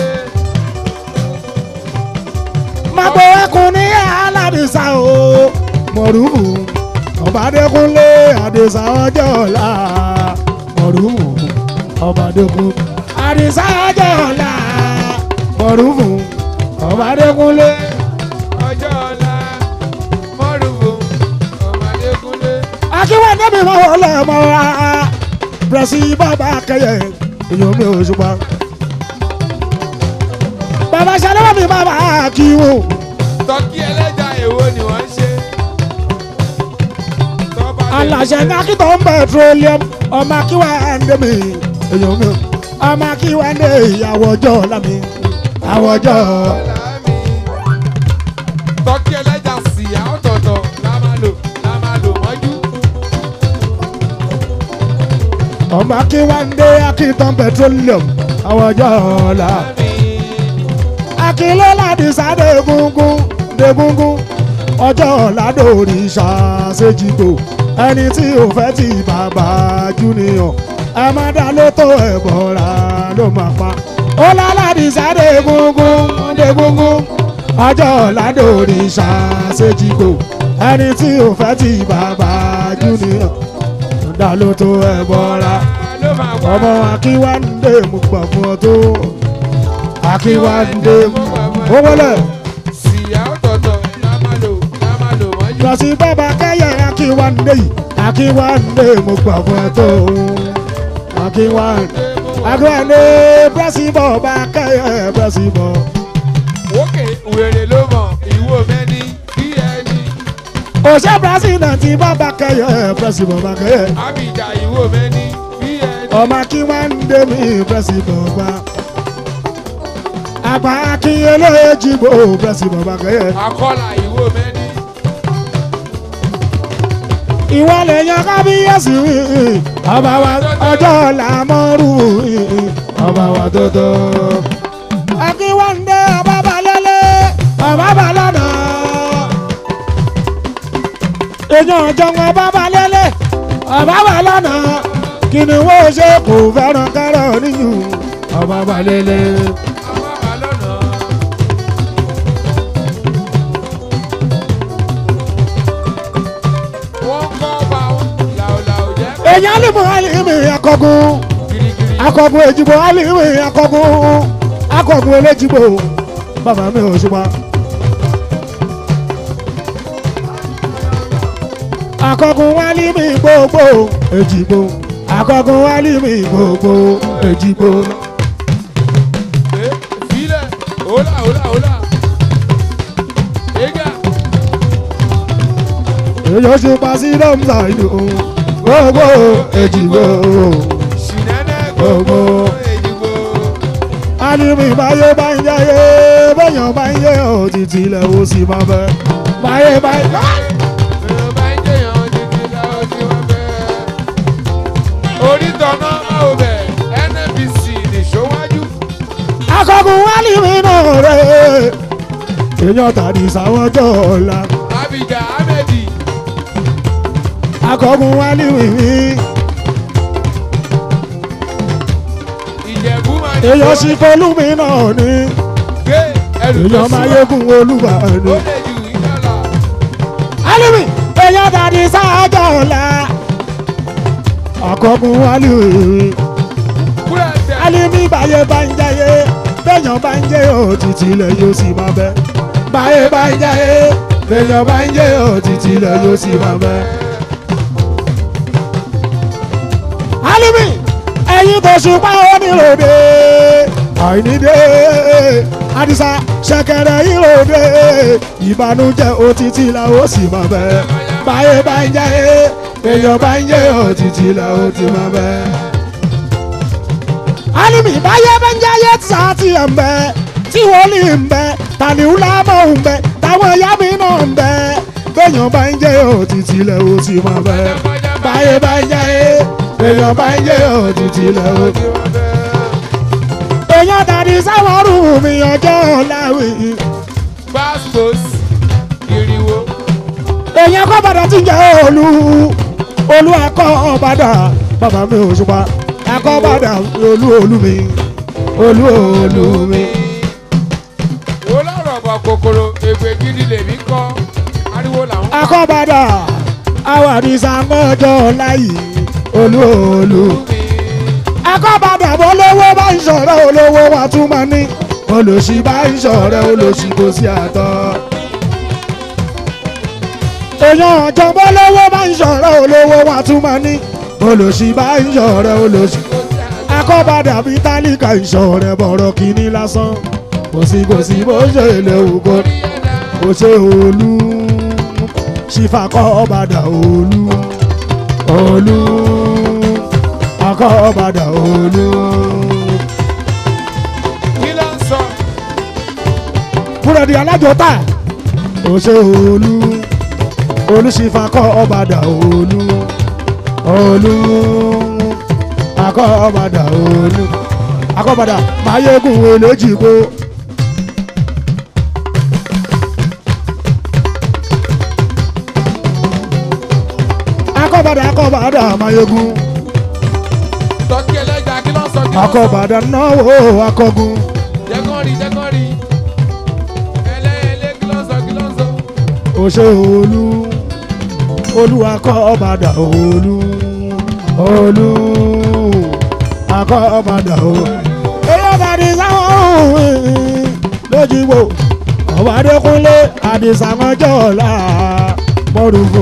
magbo ẹkùn ní aládìsá o mọ̀rúfù ọ̀bádékúnlé àdìsá ọjọ́ ọ̀la mọ̀rúfù ọ̀bádékún àdìsá ọjọ́ ọ̀la mọ̀rúfù ọ̀bádékúnlé. ọjọ́ ọ̀la mọ́rùbù ọmọ Adékúnlé. akíwọ́n débi mọ́ wọlé mọ́ wa bẹ̀rẹ̀sì bàbá kẹyẹ èèyàn mi ò ṣùgbọ́n. bàbá ṣàlẹ́wọ̀n mi bàbá kíwò. tọ́kí ẹlẹ́jà èwo ni wọ́n ń ṣe. Tọ́ba lè aláṣẹ ṣe. ní akitọ̀ ń petroleum ọmọ akíwá ẹ̀ndé mi èèyàn mi ọmọ akíwá ẹ̀ndé ìyàwó ọjọ́ lámì àwọ̀ ọjọ́ Láàmì. tọ́kí ẹlẹ́jà síyá ọ̀tọ̀ọ̀tọ̀ la máa lò la máa lò mọ́jú. ọmọ akíwá ẹ̀ndé akitọ̀ petroleum àwọ̀ ọjọ́ ọ̀la Láàmì. akíló láti sáde egungun degungun ọjọ́ ọ̀la dòrí ṣàṣejìgbò ẹni tí ò fẹ́ ti bàbá júnìyàn ẹ má dá lótó ẹ̀ bọ̀ra ló máa pa ó lálàdì sáde egungun degungun ọjọ́ ọ̀la dòrí ṣàṣejìgbò ẹni tí ò fẹ́ ti bàbá júnìyàn dá lótó ẹ̀ bọ̀ra ló máa wá. ọmọ akíwáńdé mo gbà fún ọ tó akíwáńdé mo ó wọlé síyá ọ̀tọ̀ọ̀tọ̀ la máa lò la máa lò mọ́jú. lọ sí bàbá kẹyẹ akíwáńdé yìí akíwáńdé mo gbà fún ọ tó akíwáńdé Ṣé mo agbẹ́ni pẹ́sìbọ̀ bá kẹ́yẹ pẹ́sìbọ̀. Òkè wèrè ló mọ̀ ìwò mẹ́ni bí ẹni. òṣè pírẹsidẹ̀ntì bá bá kẹ́yẹ pẹ́sìbọ̀ bá kẹ́yẹ. Abìjà ìwò mẹ́ni bí ẹni. ọmọ kí wọ́n ń dé mi pẹ́sìbọ̀ bá. àgbà kí eléjì bò pẹ́sìbọ̀ bá kẹ́yẹ. Akọ́là ìwò mẹ́ni. ìwọ lè yan kábíyèsí ọba wa ọjọ́ làmọ́rù ọba wa tó tó. akínwáńdé ọba balẹ̀lẹ̀ ọba balọ̀nà. èèyàn ọjọ́ ọba balẹ̀lẹ̀ ọba balọ̀nà. kí ni wọ́n ṣe kò fẹ́ràn kárọ̀ níyù ọba balẹ̀lẹ̀. Àwọn àbá lọ́nà. Wọ́n kọ́ ọba làwùlàwù jẹ́ èèyàn lè mú àlìmí akọgun. girigiri. akọgun ejigbo aliwe akọgun akọgun elejigbo bàbá mi ò ṣùgbọ́n. akọgun walimi gbogbo ejigbo akọgun walimi gbogbo ejigbo. Eh, Filẹ̀ hola hola hola. Ega èyí ṣe pàṣẹ dọ́mùsà ìlú gbogbo ejigbo ṣìnẹ́nẹ́ Gbogbo. èyígbò. alimi báyé bá ń yáyé bẹ́yàn bá ń yé òtítì ilẹ̀ ó sì máa bẹ́ báyé bá ń yáyé. Èrò bá ń jẹyàn títí láwọn tí wọ́n fẹ́. Orítọ̀nà máa bẹ̀ NNPC nìṣówájú. akọgun wálìmí náà rẹ̀ èèyàn tàbí sáwọn tó ọ̀la Abidjan Ahmedi akọgun wálìmí mi Ìjẹ̀bú máa ń èèyàn sì fọlùmí náà ní gbé ẹrù tó èèyàn máa súnmọ́. yégún olúwa Ó ní. lè ju ìjọba. alimi èèyàn tàbí sáájọ ọ̀la akọgun wálìmí mi Kúrẹ́ tẹ̀. alimi báyé bá ń jẹyé bẹ́yàn bá ń jẹ òtítì ilẹ̀ yóò sì máa bẹ́ báyé bá ń jẹyé bẹ́yàn bá ń jẹ òtítì ilẹ̀ yóò sì máa bẹ́. alimi ẹyin tó ṣùpá oníròde àìníde àdìsá ṣẹ̀kẹ̀rẹ̀ ìròde ìbànújẹ́ òtítì la ó sì máa bẹ báyé bá ń jẹ èèyàn bá ń jẹ òtítì la ó ti máa bẹ. alimi báyé bá ń jẹ ayé tí a ti ẹ̀ ń bẹ tí wòlíì ń bẹ tàníwúlámọ̀ ń bẹ táwọn ìyá mi náà ń bẹ béèyàn bá ń jẹ òtítì la ó sì máa bẹ báyé bá ń jẹ èèyàn bá ń jẹ òtítì la ó ti máa bẹ èèyàn tàbí sáwọn ọrùn mi ọjọ́ láwì. Passport ìrìwò. èèyàn kọ́ bàdà tí ń jẹ́ olú olú akọ́ ọ̀bàdà bàbá mi ò ṣùpá akọ́ bàdà olú olú mi olú olú mi. Wo lọ́rọ̀ bọ̀ kòkòrò ègbè gidi lèmi kọ́. Ariwo làwọn. akọ́ bàdà àwọn àdìsá mọ́jọ́ láyì olú olú. mi. akọ́ bàdà bó lówó bá ń ṣọ̀rẹ́ olówó wa tún máa ní olòṣì bá ń ṣọ̀rẹ́ olòṣì kò sí àtọ́. èèyàn ọ̀jọ̀gbọ́n lówó bá ń ṣọ̀rẹ́ olówó wa tún máa ní olòṣì bá ń ṣọ̀rẹ́ olòṣì. akọ́bàdà bí tálíkà ìṣọ̀rẹ́ bọ̀rọ̀ kìíní lásán kò sí kò sí bó ṣe lè wù kó kò ṣe olú ṣìfà kọ́bàdà olú olú akọ́bàdà olú. Kí ló ń sọ? búrẹ́dì alájọta kò ṣe olú olú ṣìfà kọ́bàdà olú olú akọ́bàdà olú akọ́bàdà máyégún eléjìgbó. akọ́bàdà akọ́bàdà máyégún Tọ́kí ẹlẹ́jà kí ló ń sọ? Kí ló ń sọ? akọ́bàdà náwó akọ́gun Jẹ́kọ́ rí jẹ́kọ́ rí. Ẹlẹ́yẹlé kí ló ń sọ? Kí ló ń sọ? òṣè olú olú akọ́bàdà olú olú akọ́bàdà olú. èyí bàdí sáwọn ohun lójúgbò ọmọdékúnlé àdìsàmọ́jọ́lá mọ́rùfò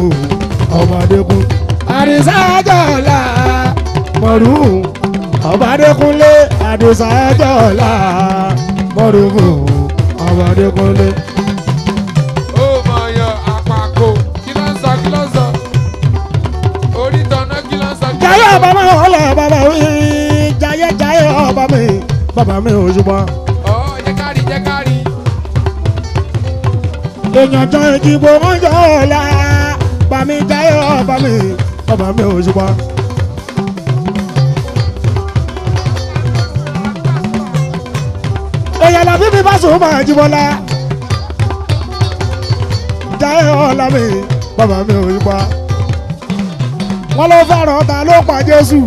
ọmọdékún àdìsàmọ́jọ́lá mọ́rùfò ọmọdékúnlé àdìsá ẹjọ́ ọ̀la mọ́rùkù ọmọdé kúnlé. ó mọ̀ yọ àpapọ̀ kí ló ń sọ kí ló ń sọ orí tọ̀nà kí ló ń sọ kí ló ń jayé sọ. ọba mi ọlọ bàbá mi jayé jayé ọba mi bàbá mi ò ṣùgbọ́n. ọ̀ jẹ́ kárí jẹ́ kárí. èèyàn jọ ìdìbò wọn jọ ọ̀la bàmí jayé ọba mi bàbá mi ò ṣùgbọ́n. èèyàn làbí mi bá sùn máa jí bọ́lá jayé ọ̀la mi bàbá mi ò ṣùgbọ́n. wọ́n ló fẹ́ràn ta ló pa Jésù.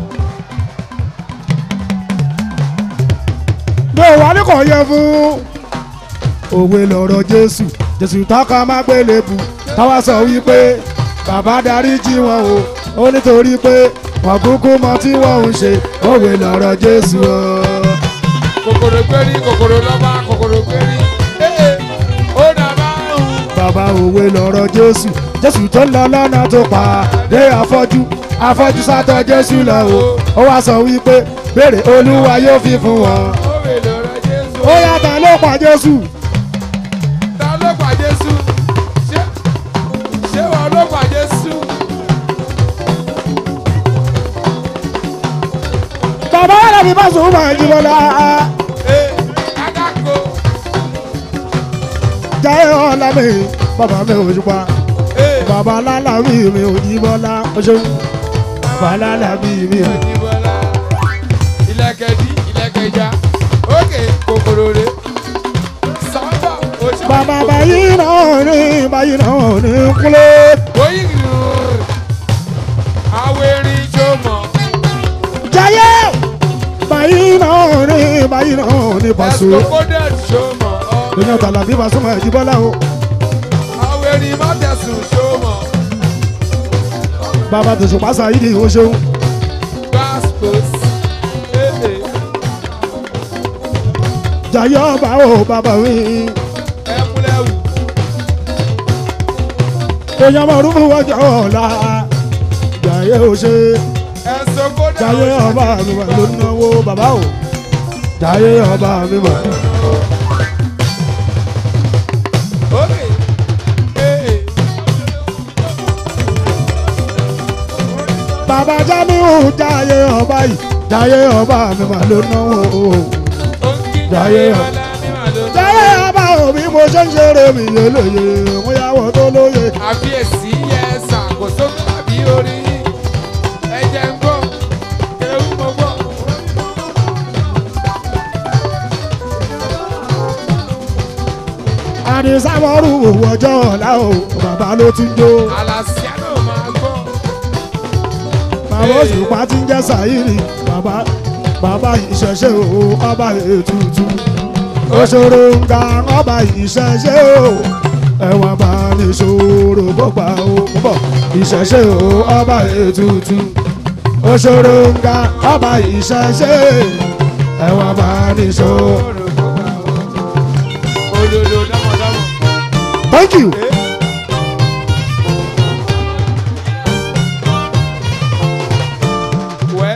mi ò wá ní kò yẹ fún òwe lọ̀rọ̀ jésù jésù tọ́ka má gbélébu táwa sọ wípé bàbá darí jí wọn o ó nítorí pé wọn kúkú mọ tí wọn ń ṣe òwe lọ̀rọ̀ jésù o. kòkòrò gbérí kòkòrò lọ́ba kòkòrò gbérí. ee ó dàbá ń. bàbá òwe lọ̀rọ̀ jésù jésù tó ń lọ lọ́nà tó pa dé afọ́jú afọ́jú sátọ̀ jésù lọ o ó wá sọ wípé béèrè olúwa yóò fi fún wọn. ó wè lọ́rọ̀ jésù. ó yàtọ̀ ló pa jésù ta ló pa jésù. ṣé ṣé wọn ló pa jésù. bàbá yàrá mi bá sùn máa jí bọ́lá ee kákàkó. jayé ọ̀la mi bàbá mi ò ṣùpá. ee bàbá lálà mi mi ò ní bọ́lá o ṣeun bàbá lálà mi mi ò. Ìbọ̀lá ilẹ̀kẹ̀dí ilẹ̀kẹ̀já òkè kòkòrò rè sábà òṣèlú. bàbá báyìí náà ní báyìí náà ní kúlẹ̀. Oyin rúrú. Awérin jó mọ̀. jayé báyìí náà ní báyìí náà ní pàṣẹ. Ẹ̀sìkòkòdẹ̀ jó mọ̀. èèyàn tàlàbí pàṣẹ máa jí bọ́lá o. Awérin mọ́tẹ̀sùn jó mọ̀. bàbá tòṣù pàṣẹ yìí ni o ṣeun. Gbàspos. Ee jayé ọba o bàbá mi. ẹ̀múlẹ̀wù. èèyàn máa rúbú wájú ọ̀la. jayé o ṣe Ẹ̀sìkòkòdẹ̀ jayé ọba mi mà ló náwó bàbá o. jayé ọba mi mà. Òkè. Ee. bàbá jamiu jayé ọba yìí jayé ọba mi mà ló náwó. Òǹkì Jayé jayé ọ̀. ọ̀la ní màlúù. jayé ọba òbí mo ṣe ń ṣeré mi yélòyè mo yàwó tó lóye. àfiyèsí yẹ ṣàkóso tàbí orí ẹ̀jẹ̀ ń gbọ́ kéwú mo gbọ́. àdìsámọ́rù ọjọ́ ọ̀la o bàbá ló ti ń jó. àlàsíánù máa gbọ́. bàbá òṣùpá ti ń jẹ́ sàyíìrì bàbá bàbá ìṣẹ̀ṣe o ọba ètùtù. òṣòro ń ga ọba ìṣẹ̀ṣe o ẹ̀wọ̀n bá ní ṣòro gbọ́gbà o bọ̀ ìṣẹ̀ṣe o ọba ètùtù. òṣòro ń ga ọba ìṣẹ̀ṣe ẹ̀wọ̀n bá ní ṣòro. olólo lọ́mọdọ́mọ. thank you. wẹ́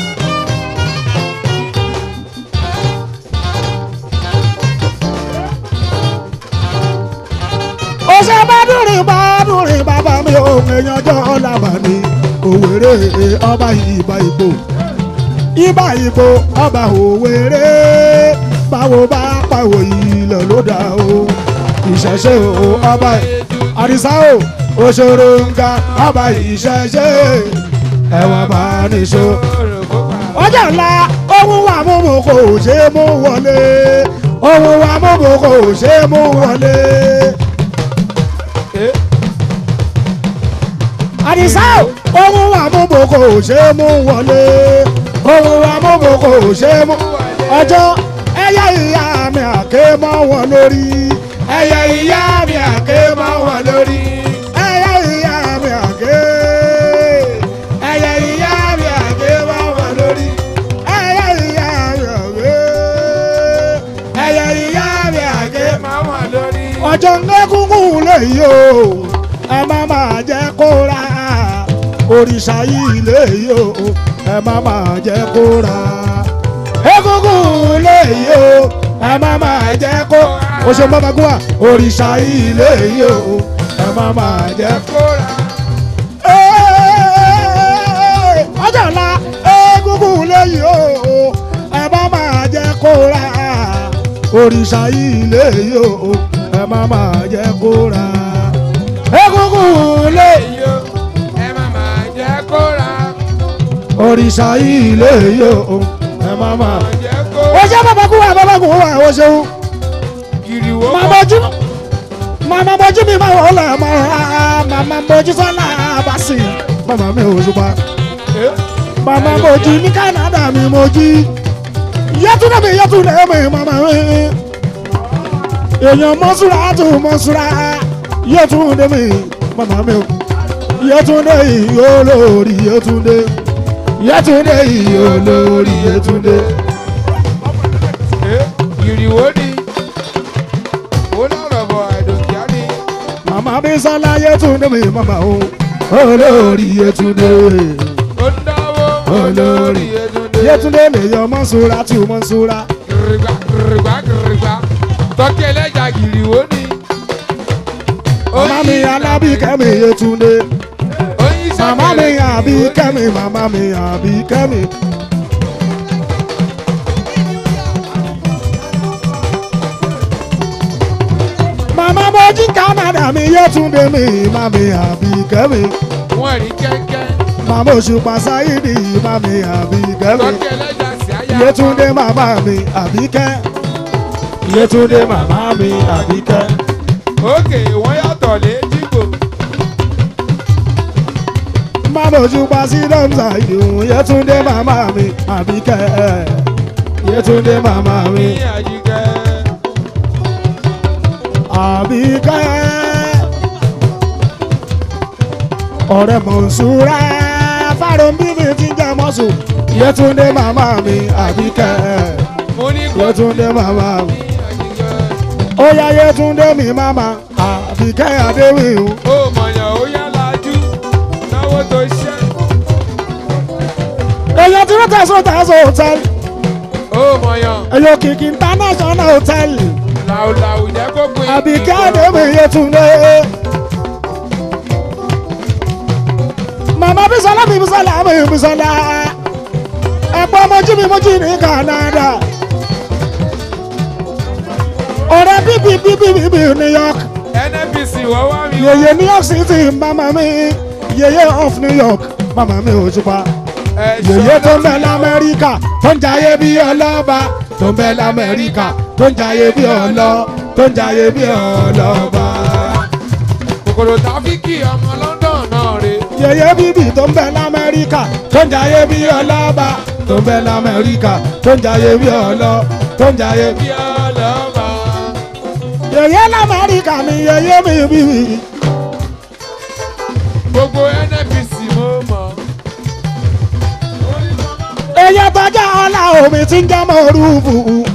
ọ̀sẹ̀ bá dùnrin bá dùnrin bàbá mi ò èèyàn jọ làbà ní òwèrè ọba ìbà ìbò ìbà ìbò ọba òwèrè báwo bá pàwò ilẹ̀ ló dà o ìṣẹ̀ṣe o ọba àdìsá o òṣèré nga ọba ìṣẹ̀ṣe ẹ̀wọ̀n bá níṣó ọjà ńlá ohun wa mímu kò ṣe é mú wọlé ohun wa mímu kò ṣe é mú wọlé. àdìsá ohun wa mímu kò ṣe é mú wọlé ohun wa mímu kò ṣe é mú ọjọ́ ẹyẹ ìyá mi àké mọ́ wọn lórí ẹyẹ ìyá mi àké mọ́ wọn lórí ẹyẹ ìyá mi àké ẹyẹ ìyá mi àké mọ́ wọn lórí ẹyẹ ìyá mi àké ẹyẹ ìyá mi àké máa wà lórí. ọjọ́ ńlẹ́kùnkùn lèyí o ẹ má máa jẹ́ kó ra òrìṣà yìí lèyí o ẹ má máa jẹ́ kó ra egungun léyìí o ẹ má máa jẹ́ kó o ṣe bàbá gún wa òrìṣà ilé yìí o ẹ má máa jẹ́ kó. kóra. Ee, ọjọ́ ọ̀la egungun léyìí o ẹ má máa jẹ́ kó ra òrìṣà ilé yìí o ẹ má máa jẹ́ kó ra egungun léyìí Èyí o, ẹ má máa jẹ́ kóra. òrìṣà ilé yìí o ẹ má máa. Máa jẹ́ kó. o ṣe bàbá gún wa bàbá gún wa o ṣeun Gìrìwó màmá ojú màmá mojú mi máa wọlé mọ́ra màmá mojú sọ́lá àbáṣì màmá mi ò ṣùpá màmá mojú ní Canada mi mojú yẹtúndé mi yẹtúndé mi màmá mi èèyàn mọ́súra tó mọ́súra yẹtúndé mi màmá mi ò yẹtúndé yìí olórí yẹtúndé yẹtúndé yìí olórí yẹtúndé. Gìrìwó ni. Ó lọ́rọ̀ bọ̀ àìdòkíá ni. màmá bí sọ́lá yẹtúndé mi màmá o olórí yẹtúndé. Ó ń dáwó. olórí Yétúndé. yẹtúndé lèyàn mọ́súra tí o mọ́súra. Gìrìgbà gìrìgbà gìrìgbà. Tọ́kí ẹlẹ́jà gìrìwó ni. màmá mi alábìkẹ́ mi yẹtúndé. Oyin màmá mi sẹ́kẹ̀rẹ̀ àbí Gìrìwó ni. kẹ́mi màmá mi àbí kẹ́mi. màmá mojí Canada mi yẹtúndé mi màmá mi àbí kẹ́mi. Wọ́n rí kẹ́kẹ́. màmá òṣùpá sáyidì màmá mi àbí kẹ́mi. Tọ́kí ẹlẹ́jà sí àyà. yẹtúndé màmá mi àbí kẹ́. yẹtúndé màmá mi àbí kẹ́. Òkè wọ́n yàtọ̀ létíkò. Mama òṣùpá sí dọ́mùsà ìdìhùn Yétúndé màmá mi àbíkẹ́ Yétúndé màmá mi Ní àjíkẹ́. àbíkẹ́ ọ̀rẹ́ mọ̀nsúrà fáròmbí mi ti ń jẹ́ mọ́sù Yétúndé màmá mi àbíkẹ́ Mo ní kó Yétúndé màmá mi ní àjíkẹ́. ó yá Yétúndé mi màmá àbíkẹ́ adéwìhùn Ó mọ̀yàn ó yá lajú. Náwó tó ṣẹ́. èyàn tí wọ́n tẹ̀sán tẹ̀sán hòtẹ́ẹ̀lì Ó mọ̀yàn. èyàn kìkì international hòtẹ́ẹ̀lì. Làwùlàwù jẹ́ kó pin. àbíkẹ́ àdébí yẹtúndé. màmá bísọ́lá mi bísọ́lá mi bísọ́lá. ẹ̀pọ̀ mojú mi mojú ní Canada. ọ̀rẹ́ bíbí bíbí bíbí New York. NNPC wọ́n wá mi. yèyé New York City màmá mi. yèyé of New York màmá mi ò ṣùpá. yèyé tó ń bẹ lamẹ́ríkà tó ń jayé bí ọlọ́ba. tó ń bẹ lamẹ́ríkà tó ń jayé bí ọlọ́ tó ń jayé bí ọlọ́ba. Kòkòrò tàfíkì ọmọ London náà rè. yèyé bíbí tó ń bẹ lamẹ́ríkà tó ń jayé bí ọlọ́ba tó ń bẹ lamẹ́ríkà tó ń jayé bí ọlọ́ tó ń jayé bí. Bí ọlọ́ba. yèyé lamẹ́ríkà mi yèyé mi bíbí. Gbogbo NNPC mo mọ̀. èyí tọ́jà ọ̀la omi tí ń jẹ́ mọ̀rúfù.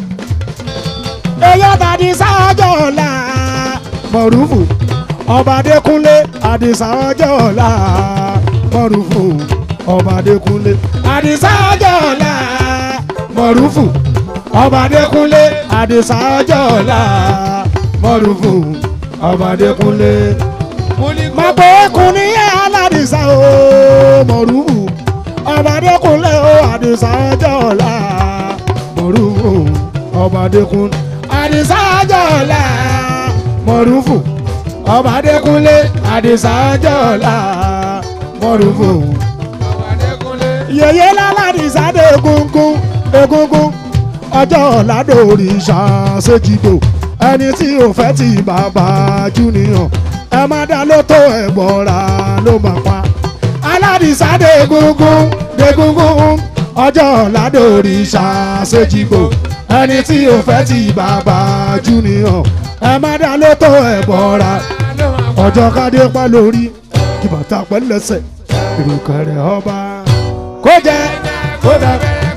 èyí tàdí sáájọ́ ọ̀la mọ̀rúfù. ọba adékúnlé àdìsá ọjọ́ ọ̀la mọ̀rúfù. ọba adékúnlé àdìsá ọjọ́ ọ̀la mọ̀rúfù. ọba adékúnlé àdìsá ọjọ́ ọ̀la mọ̀rúfù. ọba adékúnlé. Mo ní kó. Màpọ̀ ẹkùn ní aládìsá o mọ̀rúfù. ọba adékúnlé o àdìsá ọjọ́ ọ̀la mọ̀rúfù. ọba adékúnlé àdìsá ọjọ́ ọ̀la mọ̀rúfù. ọba adékúnlé àdìsá ọjọ́ ọ̀la mọ̀rúfù. Àwọn Adékúnlé. yèyé lálàdìsá dé egungun egungun ọjọ́ ọ̀la dòrí ṣàṣejìdò ẹni tí ò fẹ́ ti bàbá júnìyàn ẹ má dá lótó ẹ̀gbọ́ra ló máa pa aládìsá dé egungun egungun ọjọ́ ọ̀la dòrí ṣàṣejìdò ẹni tí ò fẹ́ ti bàbá júnìyàn ẹ má dá lótó ẹ̀gbọ́ra Ló máa pa. ọjọ́ kádé pẹ́ lórí kí bàtà pẹ́ lẹ́sẹ̀ ìrùkẹ̀rẹ̀ ọba kó jẹ kó dà.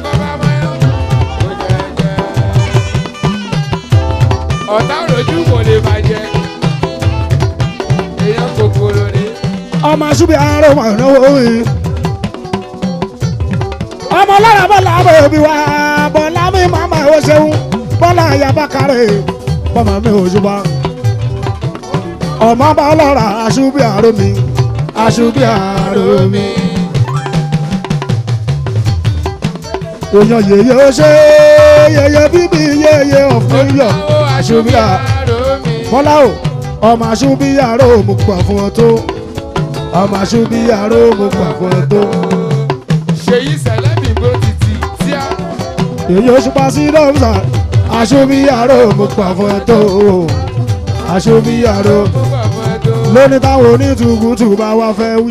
ọ̀tá òròjú kò lè bàjẹ́ èèyàn kòkòrò ni ọmọ ṣubi àárọ̀ wọn náwó yìí. ọmọ lára bọ́lá bòbí wa bọ́lá ó ṣeun bọ́lá ayabakare bọ́mọ mi ò ṣùgbọ́n ọmọ bá lọ́ra aṣubí àrò mi aṣubí àrò mi. èèyàn yèyé ó ṣe yèyé bíbí yèyé ọ̀fun yọ aṣubí àrò bọ́lá o ọmọ aṣubí àrò mo gbà fún ọ tó ọmọ aṣubí àrò mo gbà fún ọ tó. ṣèyí sẹlẹ́bì bó ti ti tíá. èyí ó ṣùpá sí dọ́mùsà aṣubí àrò mo gbà fún ọ tó aṣubí àrò ó wà fún ẹ tó. lóní táwọn onítùkùtù bá wá fẹ́ wí.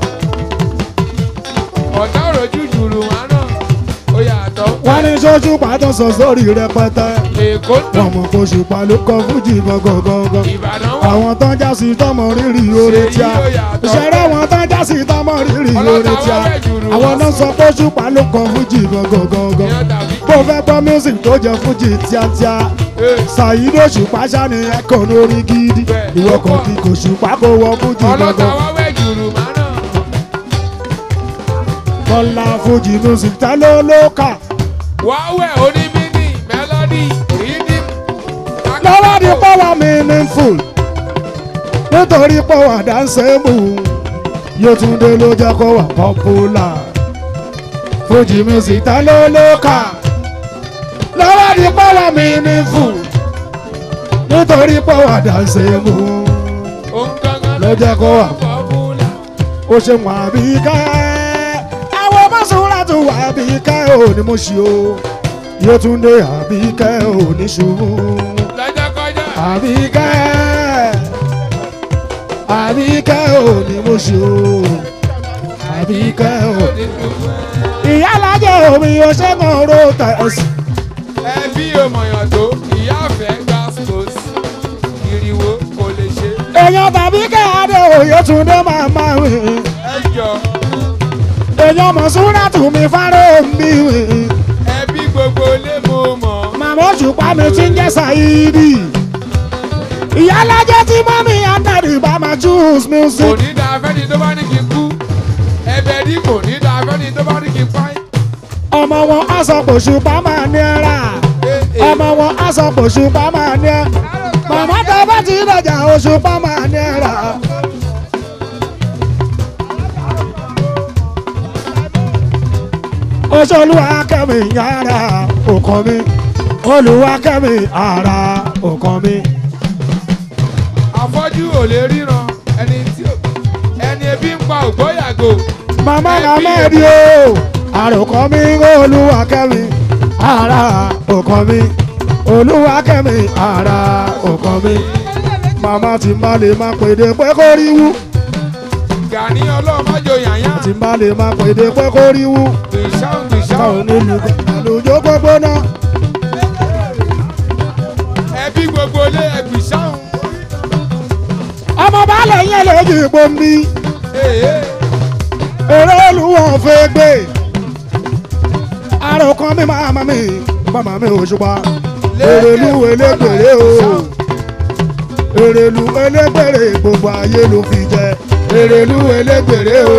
ọ̀tá òròjú jùlù wọn náà ó yàtọ̀. wọ́n ní ṣoṣù pàtó sọ sórí rẹpẹtẹ èkó ń wọ́n dùn mọ̀ kó ṣùpá ló kọ fújì gangan. ìbàdàn wà. àwọn tán já sí tọmọ rírì oore tíá ìṣẹ̀rẹ̀ àwọn tán já sí tọmọ rírì oore tíá àwọn náà sọ pé ṣùpá ló kọ fújì gangan. ìyẹn tàbí bó fẹ́ gbọ́ music tó jẹ́ fújì tíátíá ṣàyídó òṣùpá ṣáni ẹ̀kọ́ lórí gidi Bẹ́ẹ̀, ìwọ ó kan pọ̀. kí kò ṣùpá kó wọ fújì ọlọ́ta gangan. wá wẹ̀ jùlù wọn náà. kọ́lá fújì music tá ló ló kà wá wẹ̀ onímínì mélòdì rhythm. lọ́wọ́ di pọ́wọ́ meaningful nítorí pọ́wọ́ dáńsẹ́mù Yétúndé ló jẹ́ kó wà popular fújì music tá ló ló kà lọ́wọ́ di pọ́wọ́ meaningful nítorí pọ́wọ́ dáńsẹ́mù òun gangan ló jẹ́ kó wà pọ́pùlà. ó ṣe wà bí ká àwọn mọ́sùlá tó wà bí ká ò ní mo ṣe o Yétúndé àbí ká ò ní ṣubú lọ́jọ́ kọjá. àbí ká àbí ká ò ní mo ṣe o àbí ká ò. ìyá alájẹ omi ọṣẹ́gun ro tẹ̀sí ẹbí òmòyàn tó ìyá àfẹ́ gba spos ìrìwò kò lè ṣe. èèyàn tàbí ká adé òye túndé máa máa rìn ẹ jọ èèyàn mọ̀súnrà tù mí fáró mi rìn. ẹbí gbogbo lé mo mọ̀. màmá òṣùpá mi ti ń jẹ́ sàyídì ìyá alájẹ tí mọ́mí andari bá máa choose kò music ní da afẹ́ni tó bá ní kí n kú ẹbẹ̀ ní kò ní da afẹ́ni tó bá ní kí n pa ẹ́. ọmọ wọn á sọ pé òṣùpá máa ní ẹ rà ọmọ wọn á sọ pé òṣùpá máa ní ẹ màmá tó bá ti dọjà òṣùpá máa ní ẹ rà. oṣolúwa kẹ́mi yàrá òkan mi olúwa kẹ́mi ara òkan mi. afọ́jú ò lè ríran ẹni tí ò ẹni ebi ń pa ògbóyàgò. màmá Ẹbí Ahmed o àròkọ mi olúwa kẹ́mi ara òkan mi olúwa kẹ́mi ara òkan mi màmá tí má lè má pèdè pé kó rí wú Gani ọlọ́mọjọ yàyà tí má lè má pèdè pé kó rí wú gbìṣàun ká ò gbìṣàun ní lu lùjó gbogbo náà ẹbí gbogbo lé ẹgbìṣàun. ọmọ baálé yẹn lè jí gbòmí eré olúwọ̀n fẹ́ gbé àròkọ mi màmá mi màmá mi ò ṣùpá èrèlú elégbèrè o èrèlú elégbèrè gbogbo ayé ló fi jẹ èrèlú elégbèrè o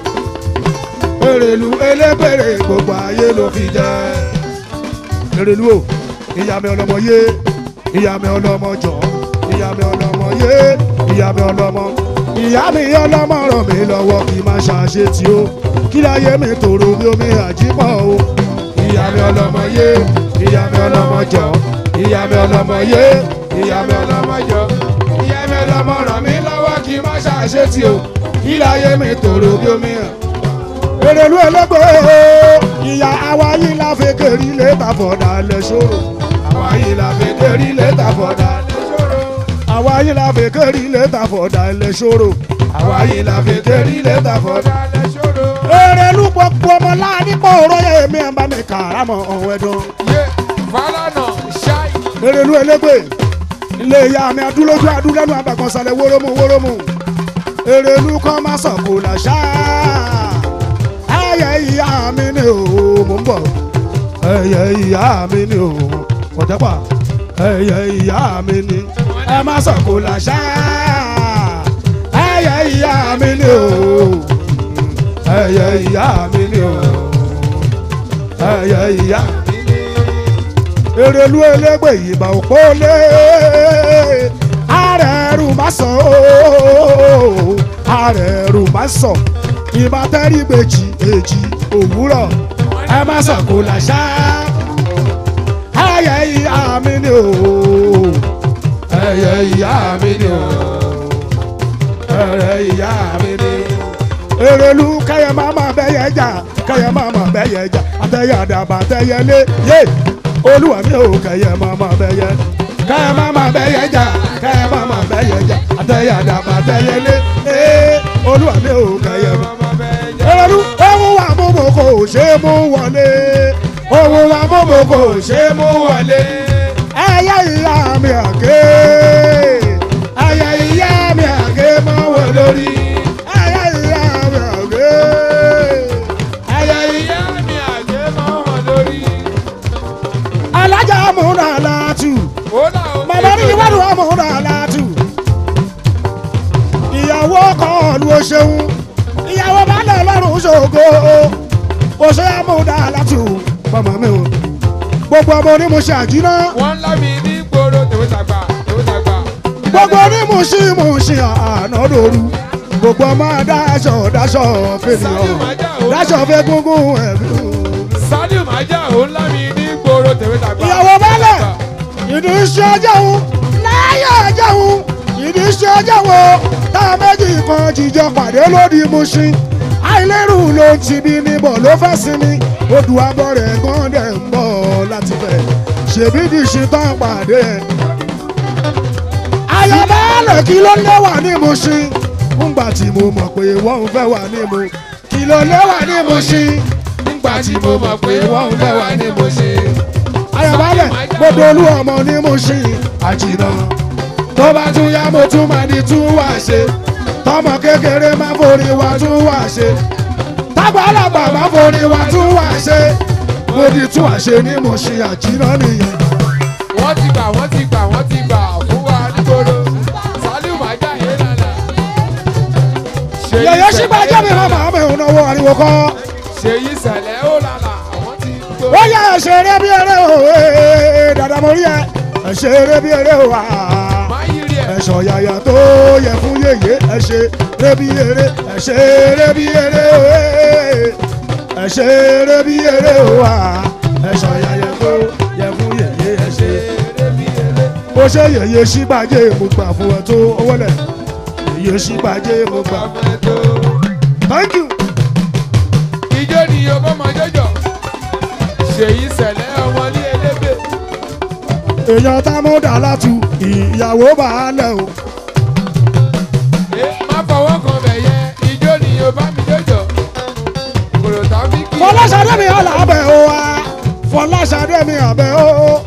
èrèlú elégbèrè gbogbo ayé ló fi jẹ èrèlú o ìyá mi ọlọmọ yé ìyá mi ọlọmọ jọ ìyá mi ọlọmọ yé ìyá mi ọlọmọ ìyá mi ọlọmọ ràn mí lọ́wọ́ kí n má ṣàṣetì o kí láyé mi tòrò bí omi àjípọ̀ o ìyá mi ọlọmọ yé ìyá mi ọlọmọ jọ ìyá mi ọlọmọ yé ìyá mi ọlọmọ jọ ìyá mi ọlọmọ ràn mí lọ́wọ́ kí n má ṣàṣetì o kí láyé mi tòrò bí omi hàn. èrèlú ẹlẹgbẹ́ ìyá àwa yìí la fi kéré létà fọ̀dà lẹ́sọ̀rọ̀ àwa yìí la fi kéré létà fọ̀dà lẹ́sọ̀rọ̀ àwa yìí la fi kéré létà fọ̀dà lẹ́sọ̀rọ̀ àwa yìí la fi kéré létà fọ̀dà èrèlú gbogbo ọmọ láàánú pọ̀ òróyè mi ẹ̀ bá mi kàrámọ̀ ọ̀hún ẹ̀dùn Yé Fálànà ṣáì. èrèlú ẹlẹgbẹ́ ilé ìyá mi adúlójú adúlẹ́nu àbàkànṣálẹ̀ wórómù wórómù èrèlú kan má sọ̀kò làṣà ẹyẹ ìyá mi ni o mò ń bọ̀ ẹyẹ ìyá mi ni o ọ̀tẹ́pà ẹyẹ ìyá mi ni ẹ má sọ̀kò làṣà ẹyẹ ìyá mi ni o ẹyẹ ìyá mi ni o ẹyẹ ìyá èrèlú elégbè ìbà òpó lé ààrẹ ẹrù má sọ ooo ààrẹ ẹrù má sọ ìbá tẹ́rí gbèjì èjì òwúrọ̀ ẹ má sọ kó làṣà ayẹ ìyá mi ni ooo ẹyẹ ìyá mi ni ooo ẹyẹ ìyá mi ni èrèlú kẹyẹ máma bẹyẹ jà kẹyẹ máma bẹyẹ jà àtẹyẹ àdàbà àtẹyẹ lé yé olúwa mi ò kẹyẹ máma bẹyẹ kẹyẹ máma bẹyẹ jà kẹyẹ máma bẹyẹ jà àtẹyẹ àdàbà àtẹyẹ lé ee olúwa mi ò kẹyẹ máma èrèlú ohun wa mọ́mọ́ kò ṣe é mú wọlé ohun wa mọ́mọ́ kò ṣe é mú wọlé ẹyẹ ìyá mi àgé ẹyẹ ìyá mi àgé máa wọ lórí ẹyẹ ìyá mi àgé ẹyẹ ìyá ìyá mi àjẹ́ máa hàn lórí. alájà múra látù ó là ó màmá ní ìwádìí wa múra látù ìyàwó kọlu o ṣeun ìyàwó balẹ̀ lọ́rùn ṣògo o ṣe múra látù màmá mi o gbogbo ọmọ onímọ̀ṣẹ́ àjínà wọ́n lá mi ní gbòòrò tèwé tàgbà tèwé tàgbà. gbogbo onímọ̀ṣímọ̀ṣẹ́ ànádòru gbogbo ọmọ dáṣọ dáṣọ fènìyàn dáṣọ fẹ́ gúngún ẹ̀mí. Saliu Maja òun lá mi ní gbòòrò tèwé tàgbà. ìyàwó balẹ̀ ìdí iṣẹ́ ọjọ́ òun láyé ọjọ́ òun ìdí iṣẹ́ ọjọ́ wo tá a méjì kan jíjọ pàdé lódì Mùṣín àìlérù ló ń ti bí níbọ̀ ló fẹ́ sinmi odò abọ́ rẹ̀ gan dẹ̀ ń bọ̀ láti fẹ̀ ṣèbí di ṣe tán pàdé ẹ̀. àyàbálẹ̀ kí ló léwà ní Mùṣín ńgbà tí mo mọ̀ pé wọ́n ń fẹ́ wà ní mo kí ló léwà ní Mùṣín nígbà tí mo mọ̀ pé wọ́n ń fẹ́ wá ní mo ṣe. ayọ̀bálẹ̀ gbogbo olú ọmọ ní Mùṣín àjìnà tó bá tún yá mo tún máa di tún wá ṣe tọmọ kékeré máa forí wa tún wá ṣe tágbàlagbà máa forí wa tún wá ṣe mo di tún wá ṣe ní Mùṣín àjìnà nìyẹn. wọ́n ti gbà wọ́n ti gbà wọ́n ti gbà fún wa nígboro. Saliu Maja yé lálà. yẹ̀yẹ́ sígbà jẹ́ mi máa máa mẹ́rin náwó ariwo kọ́. Ṣèyí sẹ̀lẹ̀ ó lálà àwọn ti gbó. ó yẹ ẹ̀ṣẹ̀ eré bí eré o ee, dàdà mo rí ẹ ẹ̀ṣẹ̀ eré bí eré o wa. máa yí rí ẹ̀. ẹ̀ṣọ́ yàyà tó yẹ fún yèyé ẹ̀ṣẹ̀ eré bí eré ẹ̀ṣẹ̀ eré bí eré o ee, ẹ̀ṣẹ̀ eré bí eré o wa. ẹ̀ṣọ́ yàyà tó yẹ fún yèyé ẹ̀ṣẹ̀ eré bí eré. ó ṣe yèyé sígbàjẹ́ mo gbà fún ẹ tó owó lẹ̀ yèyé sígbàjẹ́ mo gbà. Bàbá tó. thank you. Ijó ni ọmọ máa jọjọ. Ṣèyí sẹ̀lẹ̀ ọmọ ní elébè. èèyàn tá mú dà látú ìyàwó bá a lẹ̀ o. Ẹ má fọwọ́ kan bẹ̀ yẹ. Ijó ni ọba mi jọjọ. Kòrò tàbí kí. fọláṣadé mi ọ̀là abẹ́ o wa fọláṣadé mi abẹ́ o.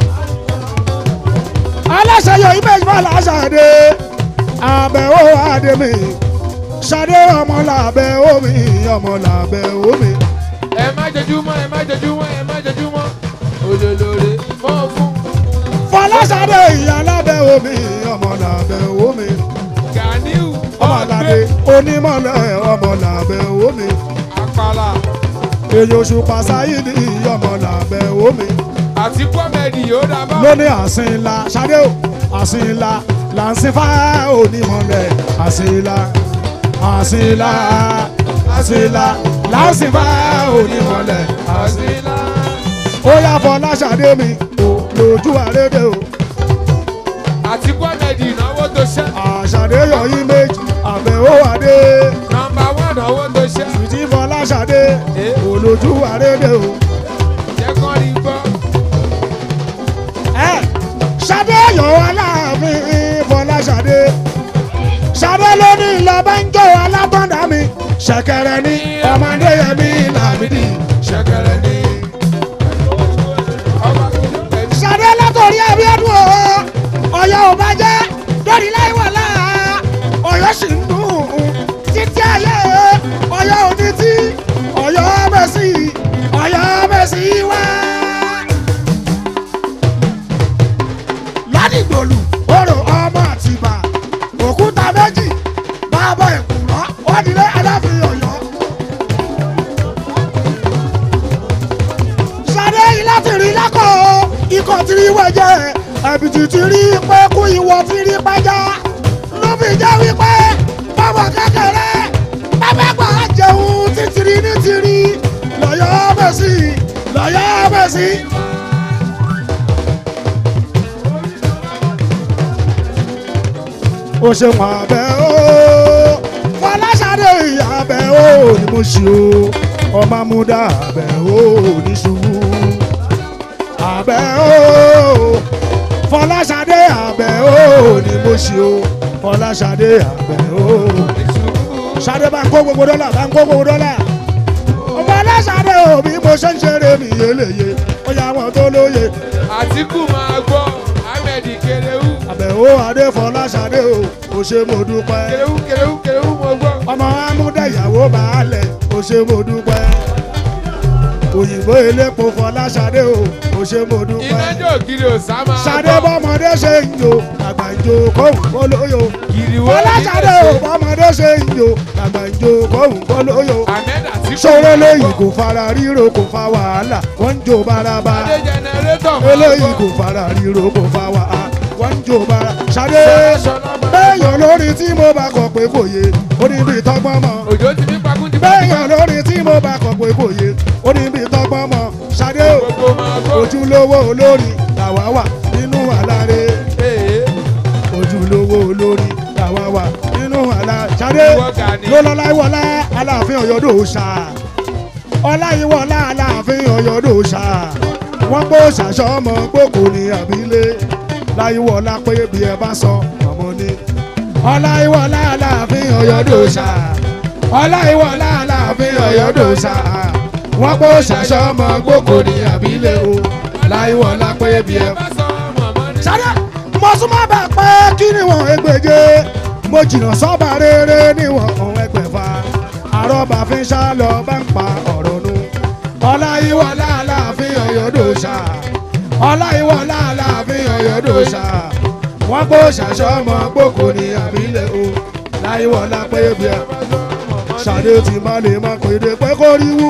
aláṣẹ yọ image fọláṣadé abẹ́ o adé mi ṣadé ọmọ làbẹ́ omi ọmọ làbẹ́ omi. Ẹ má jẹjúmọ́, ẹ má jẹjúmọ́, ẹ má jẹjúmọ́. Olólore mọ́ fún. fọláṣadé ìyá lábẹ́ omi ọmọ làbẹ́ omi. Ganiu ọmọ làbẹ́ onímọ̀lẹ́ ọmọ làbẹ́ omi. Àpàlà èyí oṣù pàṣáyìdì ọmọ làbẹ́ omi. àti kọ́mẹ́dì yóò dábàá. lóní àsìnlá ṣadé o àsìnlá là ń sin fá onímọ̀lẹ̀ àsìnlá àsìnlá àsìnlá là ń sin fá onímọ̀lẹ̀ àsìnlá. Àsìlá. ó yá fọlá ṣadé mi ò lójú àrédè o àti kọ́mẹ́dì ìnáwó tó ṣẹ́. àṣàdé yọyí méjì àbẹ̀wò àdé nọmba wán owó tó ṣẹ́. ìtì fọlá ṣadé ò lójú àrédè o. jẹ́ kán rí gbọ́. ẹ ṣadé yọ aláàfin fọlá ṣadé ṣadé ló ní ìlọbẹ ń jó alátọ́ndà mi ṣẹ̀kẹ̀rẹ̀ ní ọmọdé yẹmí làmídì ṣẹ̀kẹ̀rẹ̀ ní. ọba kìlọ̀ pẹ̀lú. ṣadé látòrí abíọ́dún o ọ̀yọ́ ò bá jẹ́ lórí láìwọ̀lá ọ̀yọ́ sì ń dùn títí ayé ọ̀yọ́ òní tí ọ̀yọ́ mẹ́sì ọ̀yọ́ mẹ́sì wá. ládìgbòlù orò ọmọ àtìbà òkúta méjì bàbá ìkùrọ̀ wádìílé aláfin ọ̀yọ́. ṣadé ilé tìrí lákọ̀ ikọ̀ ìwọ ti rí wẹ̀jẹ̀ ẹ̀bìtì ti rí pẹ́kú ìwọ ti rí pẹ́já ló fi jẹ́ wípé bọ́bọ̀ kékeré bàbá gbà á jẹun títìrí ní tìrí lọ́yọ́ bẹ̀sí lọ́yọ́ bẹ̀sí. ó ṣe wọn abẹ ó fọláṣadé abẹ ó ní mo ṣe ó ọmọ amúdá abẹ ó ní ṣubú abẹ ó fọláṣadé abẹ ó ní mo ṣe ó fọláṣadé abẹ ó ṣadé bá ń kó gbogbo dọ́là bá ń kó gbogbo dọ́là ọmọ aláṣadé ò bí mo ṣe ń ṣeré mi yéléye ó yà wọn tó lóye àtìkù máa gbọ́ ahmed kerewu àbẹ̀wò adéfọláṣadé o kò ṣe mo dúpẹ́ kerewu kerewu kerewu mo gbọ́. ọmọ amúdẹ̀yàwó baálẹ̀ kò ṣe mo dúpẹ́ òyìnbó elépo fọláṣadé o kò ṣe mo iná dúpẹ́ jò kiri òsá máa ṣadé bọ́mọdé ṣe ń yo àgbà ń jo kóhùn kólóyò kiriwo fọláṣadé o bọ́mọdé ṣe ń yo àgbà ń jo kóhùn kólóyò ahmed àtìkù ṣòro lẹ́yìn kò fara ríro kò fa wàhálà wọ́n ń jo bárabá adé jẹnẹrétọ̀ máa eléyìí gbọ́. kò fara ríro kò fa wàhálà wọ́n ń jo bára ṣadé Ṣọlá máa bẹ́ẹ̀yàn lórí tí mo bá kọ̀ pé kò yé ó ní bí tọ́gbọ́n mọ́ òjò ti ní pakú ti bá bẹ́ẹ̀yàn lórí tí mo bá kọ̀ pé kò yé ó ní bí tọ́gbọ́n mọ́ ṣadé o gbogbo máa gbọ́. ojúlówó olórí làwa wà nínú àlàre Ee, ojúlówó olórí làwa wà nínú àlà ṣadé Ìwọ Gani. lọ́lọ́láìwọlá aláàfin ọ̀yọ́dọ̀ ṣá ọláyíwọlá aláàfin ọ̀yọ́dọ̀ ṣá wọ́n pọ̀ ṣàṣọ́mọ gbòkò ní àbílẹ̀ láyíwọlá pé bí ẹ bá sọ ọmọ ní ọláyíwọlá aláàfin ọ̀yọ́dọ̀ ṣá ọláyíwọlá aláàfin ọ̀yọ́dọ̀ ṣá wọ́n pọ̀ ṣàṣọ́mọ gbòkò ní àbílẹ̀ o láyíwọlá pé bí ẹ bá bá sọ mọ̀mọ́ ní. sáré mo súnmọ́ bá pẹ́ kí ni wọ́n ẹgbẹ̀je mo jìnnà sọ́ba rere níwọ̀n ọ̀hún ẹgbẹ̀fà àrọ́bà fi ń sá lọ bá ń pa ọ̀rọ̀ nu ọláyíwọlá aláàfin ọ̀yọ́dọ̀ṣà ọláyíwọlá aláàfin ọ̀yọ́dọ̀ṣà wọ́n kó ṣàṣọmọ gbòkò ní àbílẹ̀ o láyíwọlá pé bí ẹ bá sọ mọ̀mọ́ ní. ṣàdé tí má lè má pèdè pé kó rí wú.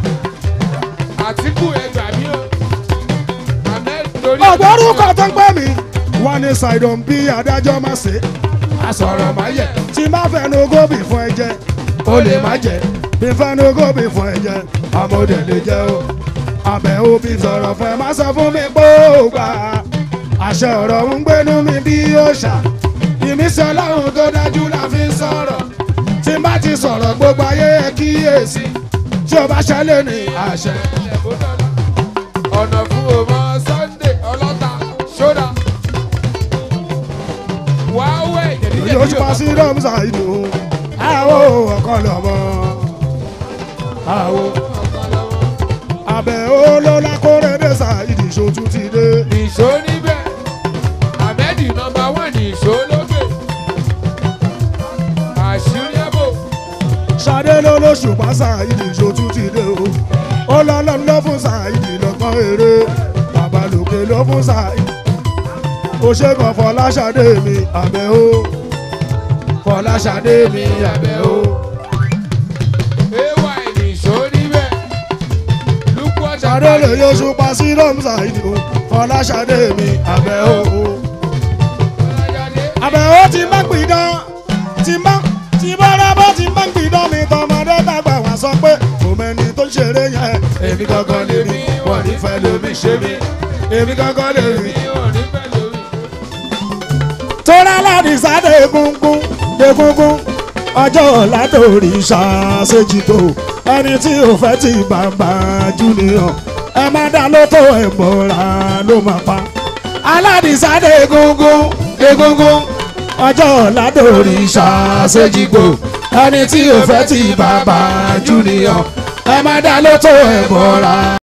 àtìkù ẹgbà mí o. ahmed torí. ọ̀gbọ́rúkọ tó ń pẹ́ mi wọ́n ní ṣàìdàn bí adájọ́ má ṣe àsọ̀rọ̀ má yẹ tí má fẹnu gómìn fún ẹ jẹ ó lè má jẹ bí fẹnu gómìn fún ẹ jẹ àmọ́dé lè jẹ o àbẹ̀ òbí sọ̀rọ̀ fún ẹ má sọ fún mi pé ó gbà àṣẹ ọ̀rọ̀ ń gbénú mi bí ó ṣà ìmísí ọlọ́run tó dájú la fi ń sọ̀rọ̀ tí má ti sọ̀rọ̀ gbogbo ayé ẹ kíyèsí tí o bá ṣẹlẹ̀ ní àṣẹ. ọ̀nà fún ọmọ sunday ọlọ́ta ṣọ́dà. wàá wẹ̀ jẹ̀díjẹ̀dí yóò pa sí rọ́mùsà ìlú àwọ̀ ọ̀kan lọ́mọ àwọ̀ abẹ́ olóla kórèdè ṣáìdì ṣojú ti dé nìṣó níbẹ̀ ahmed nọmba wán nìṣó lókè. àṣírí ẹ̀bò ṣadé lólóṣù pa ṣáìdì ṣojú ti dé o ó lọ́lọ́ ló fún ṣáìdì lọ́kàn eré babalóke ló fún ṣáìdì ó ṣe kàn fọláṣadé mi abẹ́ o fọláṣadé mi abẹ́ o. ay nìṣó níbẹ̀ lukú ọ̀ṣà ṣadé lè yóò pa sí rọ́mùsà ìlú fọláṣadé mi abẹ́ o. àbẹ̀wò ti má gbìdán ti má ti bọ́lá bó ti má gbìdán mi tọmọdé dàgbà wá sọ pé kò mẹ́ni tó ń ṣeré yẹn èmi gangan lè rí wọ́n nífẹ̀ẹ́ lómi ṣe mí èmi gangan lè rí. tóra láti sáde egungun egungun ọjọ́ ọ̀la torí ṣàṣejìtò ẹni tí ò fẹ́ ti bàbá júnìyàn ẹ má dá lóto ẹ̀ mọ́ra ló máa pa aládìsáde egungun egungun ọjọ́ ọ̀la torí ṣàṣejìtò ẹni tí ò fẹ́ ti bàbá júnìyàn ẹ má dá lóto ẹ̀ mọ́ra.